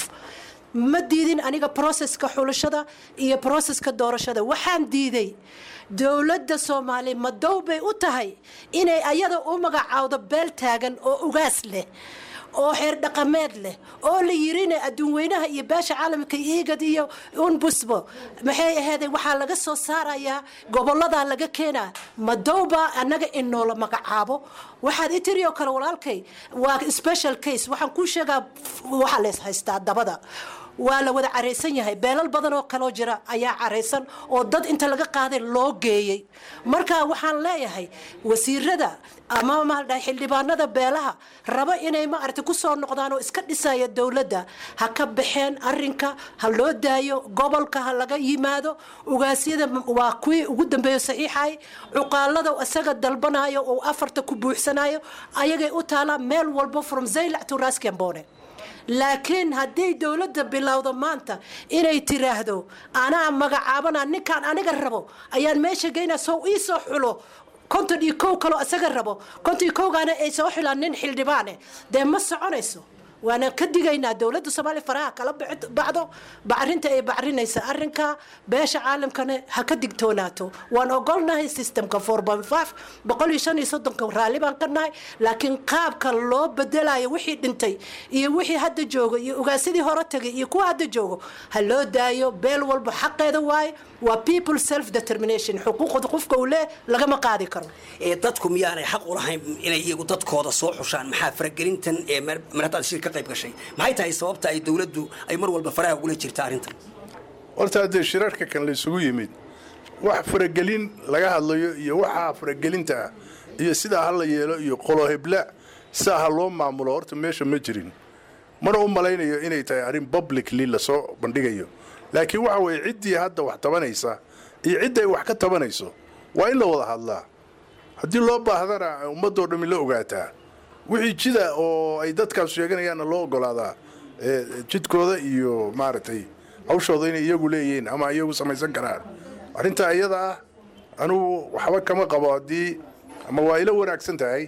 ma diidin aniga broseska xulashada iyo broseska doorashada waxaan diiday dowladda soomaaliya madow bay u tahay inay ayada u magacaawdo beel taagan oo ugaas leh oo xeer dhaqameed leh oo la yirina adduun weynaha iyo beesha caalamka iigad iyo unbusbo maxay aheeday waxaa laga soo saarayaa gobolladaa laga keenaa madowbaa annaga in noola magacaabo waxaad i tiri oo kale walaalkay waa special case waxaan kuu sheegaa waxaa leys haystaa dabada waa la wada caraysan yahay beelal badan oo kaloo jira ayaa caraysan oo dad inta laga qaaday loo geeyey marka waxaan leeyahay wasiirada ama maaldhahay xildhibaanada beelaha raba inay maaragtay ku soo noqdaan oo iska dhisaya dowladda ha ka baxeen arinka ha loo daayo gobolka ha laga yimaado ugaasyada waa kuwii ugu dambeeyo saxiixay cuqaalada isaga dalbanayo oo afarta ku buuxsanayo ayagay u taalaa meel walbo from zaylac to raskambone laakiin haddii dowladda bilowdo maanta inay tiraahdo anaa magacaabana ninkaan aniga rabo ayaan meesha geynaa soo ii soo xulo konton iyo kow kaloo isaga rabo konton iyo kowgaana ay soo xilaan nin xildhibaane dee ma soconayso waana ka digaynaa dowladda soomaaliya faraha kala bacdo bacrinta ay bacrinaysa arinka beesha caalamkana ha ka digtoonaato waan ogolnahay systemka boqol iyo shan iyo soddonka raalli baan ka nahay laakiin qaabka loo bedelayo wixii dhintay iyo wixii hadda joogo iyo ugaasidii hore tagay iyo kuwa hadda joogo ha loo daayo beel walba xaqeeda waaye waa people self determination xuquuqda qofka uu lee lagama qaadi karo ee dadku miyaanay xaq u lahayn inay iyagu dadkooda soo xushaan maxaa faragelintan ee marataad shir ka qayb gashay maxay tahay sababta ay dowladdu ay mar walba faraha ugula jirta arrintan horta haddee shirarka kan laysugu yimid wax faragelin laga hadlayo iyo waxaa faragelinta ah iyo sidaa ha la yeelo iyo qolohebla sidaa ha loo maamulo horta meesha ma jirin mana u malaynayo inay tahay arrin publicly lasoo bandhigayo laakiin waxa weeye ciddii hadda wax tabanaysa iyo cidday wax ka tabanayso waa in la wada hadlaa haddii loo baahdana ummadoo dhammi la ogaataa wixii jida oo ay dadkaas sheeganayaanna loo ogolaadaa jidkooda iyo maaragtay hawshooda inay iyagu leeyihiin ama iyagu samaysan karaan arrintaa iyada ah anugu waxba kama qabo haddii ama waa ila wanaagsan tahay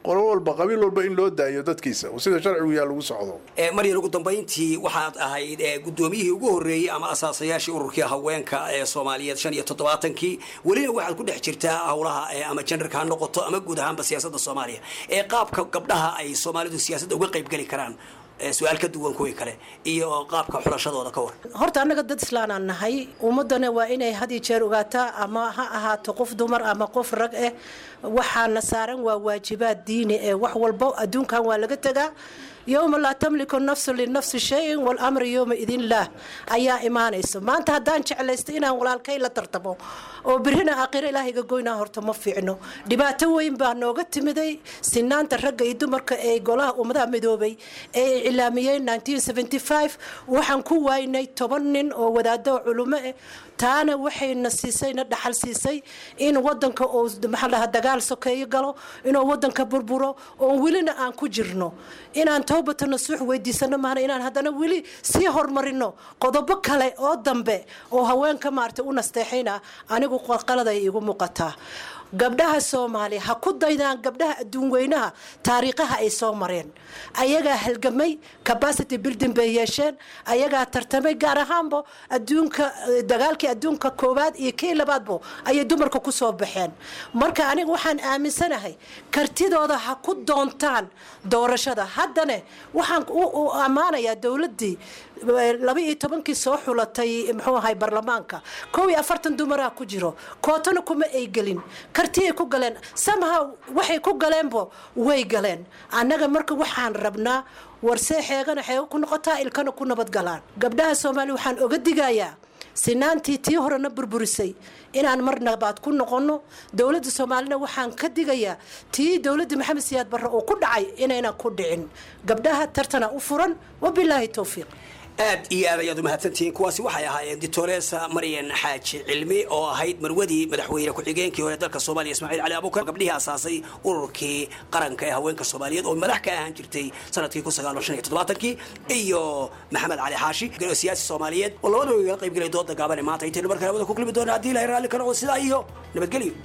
qolo walba qabiil walba in loo daayo dadkiisa oo sida sharcigu yaa lagu socdo ee maryan ugu dambayntii waxaad ahayd ee guddoomiyihii ugu horreeyey ama asaasayaashii ururkii haweenka ee soomaaliyeed shan iyo toddobaatankii welina waxaad ku dhex jirtaa howlaha ee ama jendarka ha noqoto ama guud ahaanba siyaasadda soomaaliya ee qaabka gabdhaha ay soomaalidu siyaasadda uga qaybgeli karaan ee su-aal ka duwan kuwii kale iyo qaabka xulashadooda ka war horta annaga dad islaanaan nahay ummadana waa inay had iyo jeer ogaataa ama ha ahaato qof dumar ama qof rag eh waxaana saaran waa waajibaad diini ee wax walbo adduunkan waa laga tegaa yowma laa tamliku nafsu linafsi shayin walamri yowma idin laah ayaa imaanayso maanta haddaan jeclaysto inaan walaalkay la tartamo oo birina aakhiro ilaahayga goynaa horta ma fiicno dhibaato weyn baa nooga timiday sinaanta ragga iyo dumarka ee golaha ummadaha midoobay ee ay cilaamiyeen 1975 waxaan ku waynay toban nin oo wadaado culumo eh taana waxayna siisayna dhaxal siisay in wadanka uu maxaa dhahaa dagaal sokeeyo galo inuu wadanka burburo oo welina aan ku jirno inaan towbata nasuux weydiisano maana inaan haddana weli sii horumarino qodobo kale oo dambe oo haweenka maaragtay u nasteexayna anigu qalqaladay igu muuqataa gabdhaha soomaaliya ha ku daydaan gabdhaha adduun weynaha taariikhaha ay soo mareen ayagaa halgamay capacity building bay yeesheen ayagaa tartamay gaar ahaanba adduunka dagaalkii adduunka koowaad iyo kii labaadbo ayay dumarka ku soo baxeen marka aniga waxaan aaminsanahay kartidooda ha ku doontaan doorashada haddane waxaan u ammaanayaa dowladdii laba iyo tobankii soo xulatay muxuu ahay baarlamaanka kow iyo afartan dumaraa ku jiro kootona kuma ay gelin kartiyay ku galeen samaha waxay ku galeenbo way galeen annaga marka waxaan rabnaa warsee xeegana xeego ku noqotaa ilkana ku nabadgalaan gabdhaha soomaaliya waxaan oga digayaa sinaantii tii horena burburisay inaan mar nabaad ku noqono dowladda soomaalina waxaan ka digayaa tii dowladda maxamed siyaad barre oo ku dhacay inaynan ku dhicin gabdhaha tartana u furan wabilaahi towfiiq aad iyo aad ayaad umahadsantihiin kuwaasi waxay ahaayeen dictoresa maryan xaaji cilmi oo ahayd marwadii madaxweyne ku-xigeenkii hore dalka soomaaliya ismaaciil cali abukar gabdhihii asaasay ururkii qaranka ee haweenka soomaaliyeed oo madax ka ahaan jirtay sanadkii kun sagaal shan iyo toddobaatankii iyo maxamed cali xaashi siyaasi soomaaliyeed oo labadaba igala qaybgelay dooda gaabane maanta intaynu markale wada ku kulmi doona haddii ilahay raalli ka noqdo sidaa iyo nabadgelyo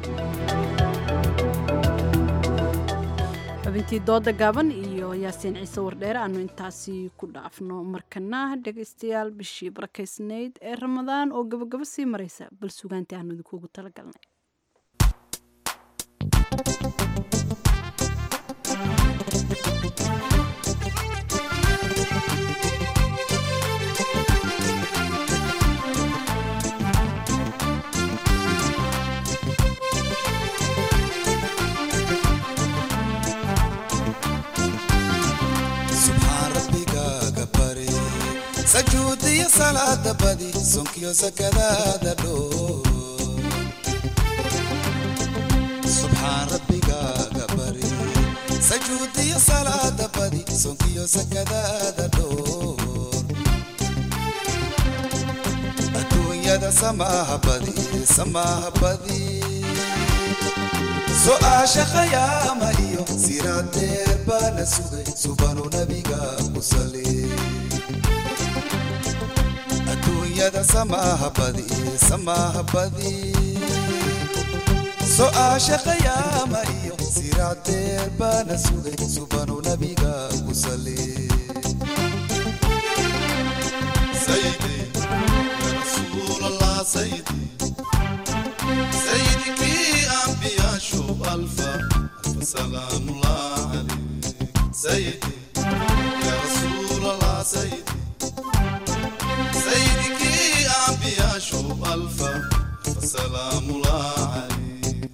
xubintii dooda gaaban iyo yaasiin ciise wardheere aanu intaasi ku dhaafno markana dhegaystayaal bishii barakaysnayd ee ramadaan oo gabagabo sii maraysa bal sugaantii aanu idinkuugu talagalnay sajuudiyo salaada badi sonkiyo sakadaada dhoo subxaan rabbigaaga bari sajuudiyo salaada badi sonkiyo sakadaada dhoo adduunyada samaaha badi samaaha badi so-aasha khayaama iyo siraadeer baana sugay subanu nabiga ku sali adduunyada samaaha badi samaaha badi so-aasha khayaama iyo siraadeer baana sugay subanu nabiga ku sali sayidi ya rasuul allah sayidi سيدك أنبياء شو ألفا ألف سلام الله عليك سيدي يا رسول الله سيدي سيدك أنبياء شو ألفا ألف سلام الله عليك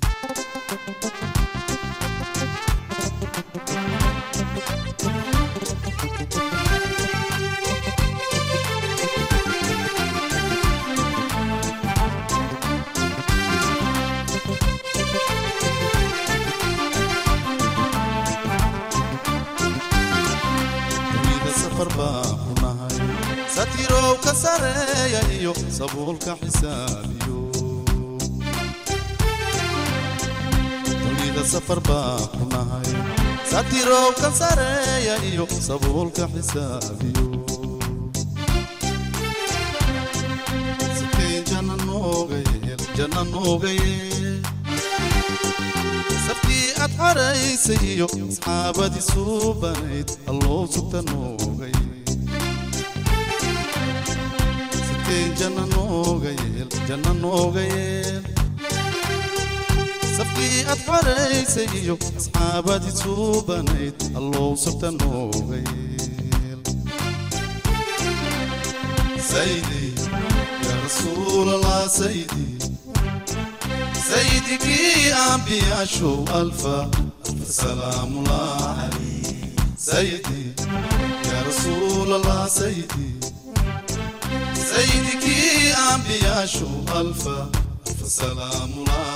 satirow ka sareeya iyo sabuulka xisaabiyo dunida safar baa ku nahay satirow ka sareeya iyo sabuulka xisaabiyo sikay jana nooga yeel jana nooga yeel safkii aad adxaraysay iyo asxaabadii suubanayd alloo sugta noogay siteen janna nooga yeel janna nooga yeel safkii aad xaraysay iyo asxaabadii suubanayd alloo sugta nooga yeel saydi yaa rasuulallah saydi سيدك أنبياء شو ألفا ألف سلام الله عليك سيدي يا رسول الله سيدي سيدك أنبياء شو ألفا ألف سلام الله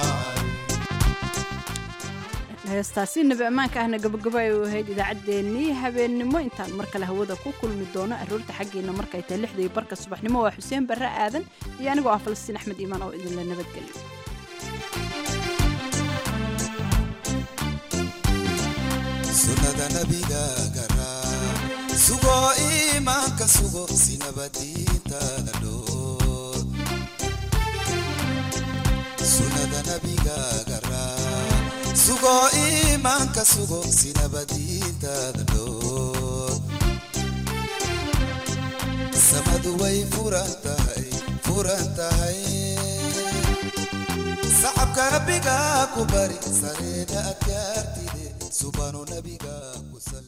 heestaasi nabi ammaanka ahna gabagabo ay u ahayd idaacaddeenii habeennimo intaan mar kale hawada ku kulmi doono aroorta xaggeena markay tahay lixda iyo barka subaxnimo waa xuseen barre aadan iyo anigoo ah falastiin axmed iimaan oo idinla nabadgelyo sunnada nabiga garaa sugo iimaanka sugo sinabadiintaada dhoor sunnada nabiga garaa sugo iimaanka sugo sinabadiintaada dhoor samadu way furan tahay furan tahay sacabka rabbiga ku bari sareeda adkaartide subanu nabiga ku sal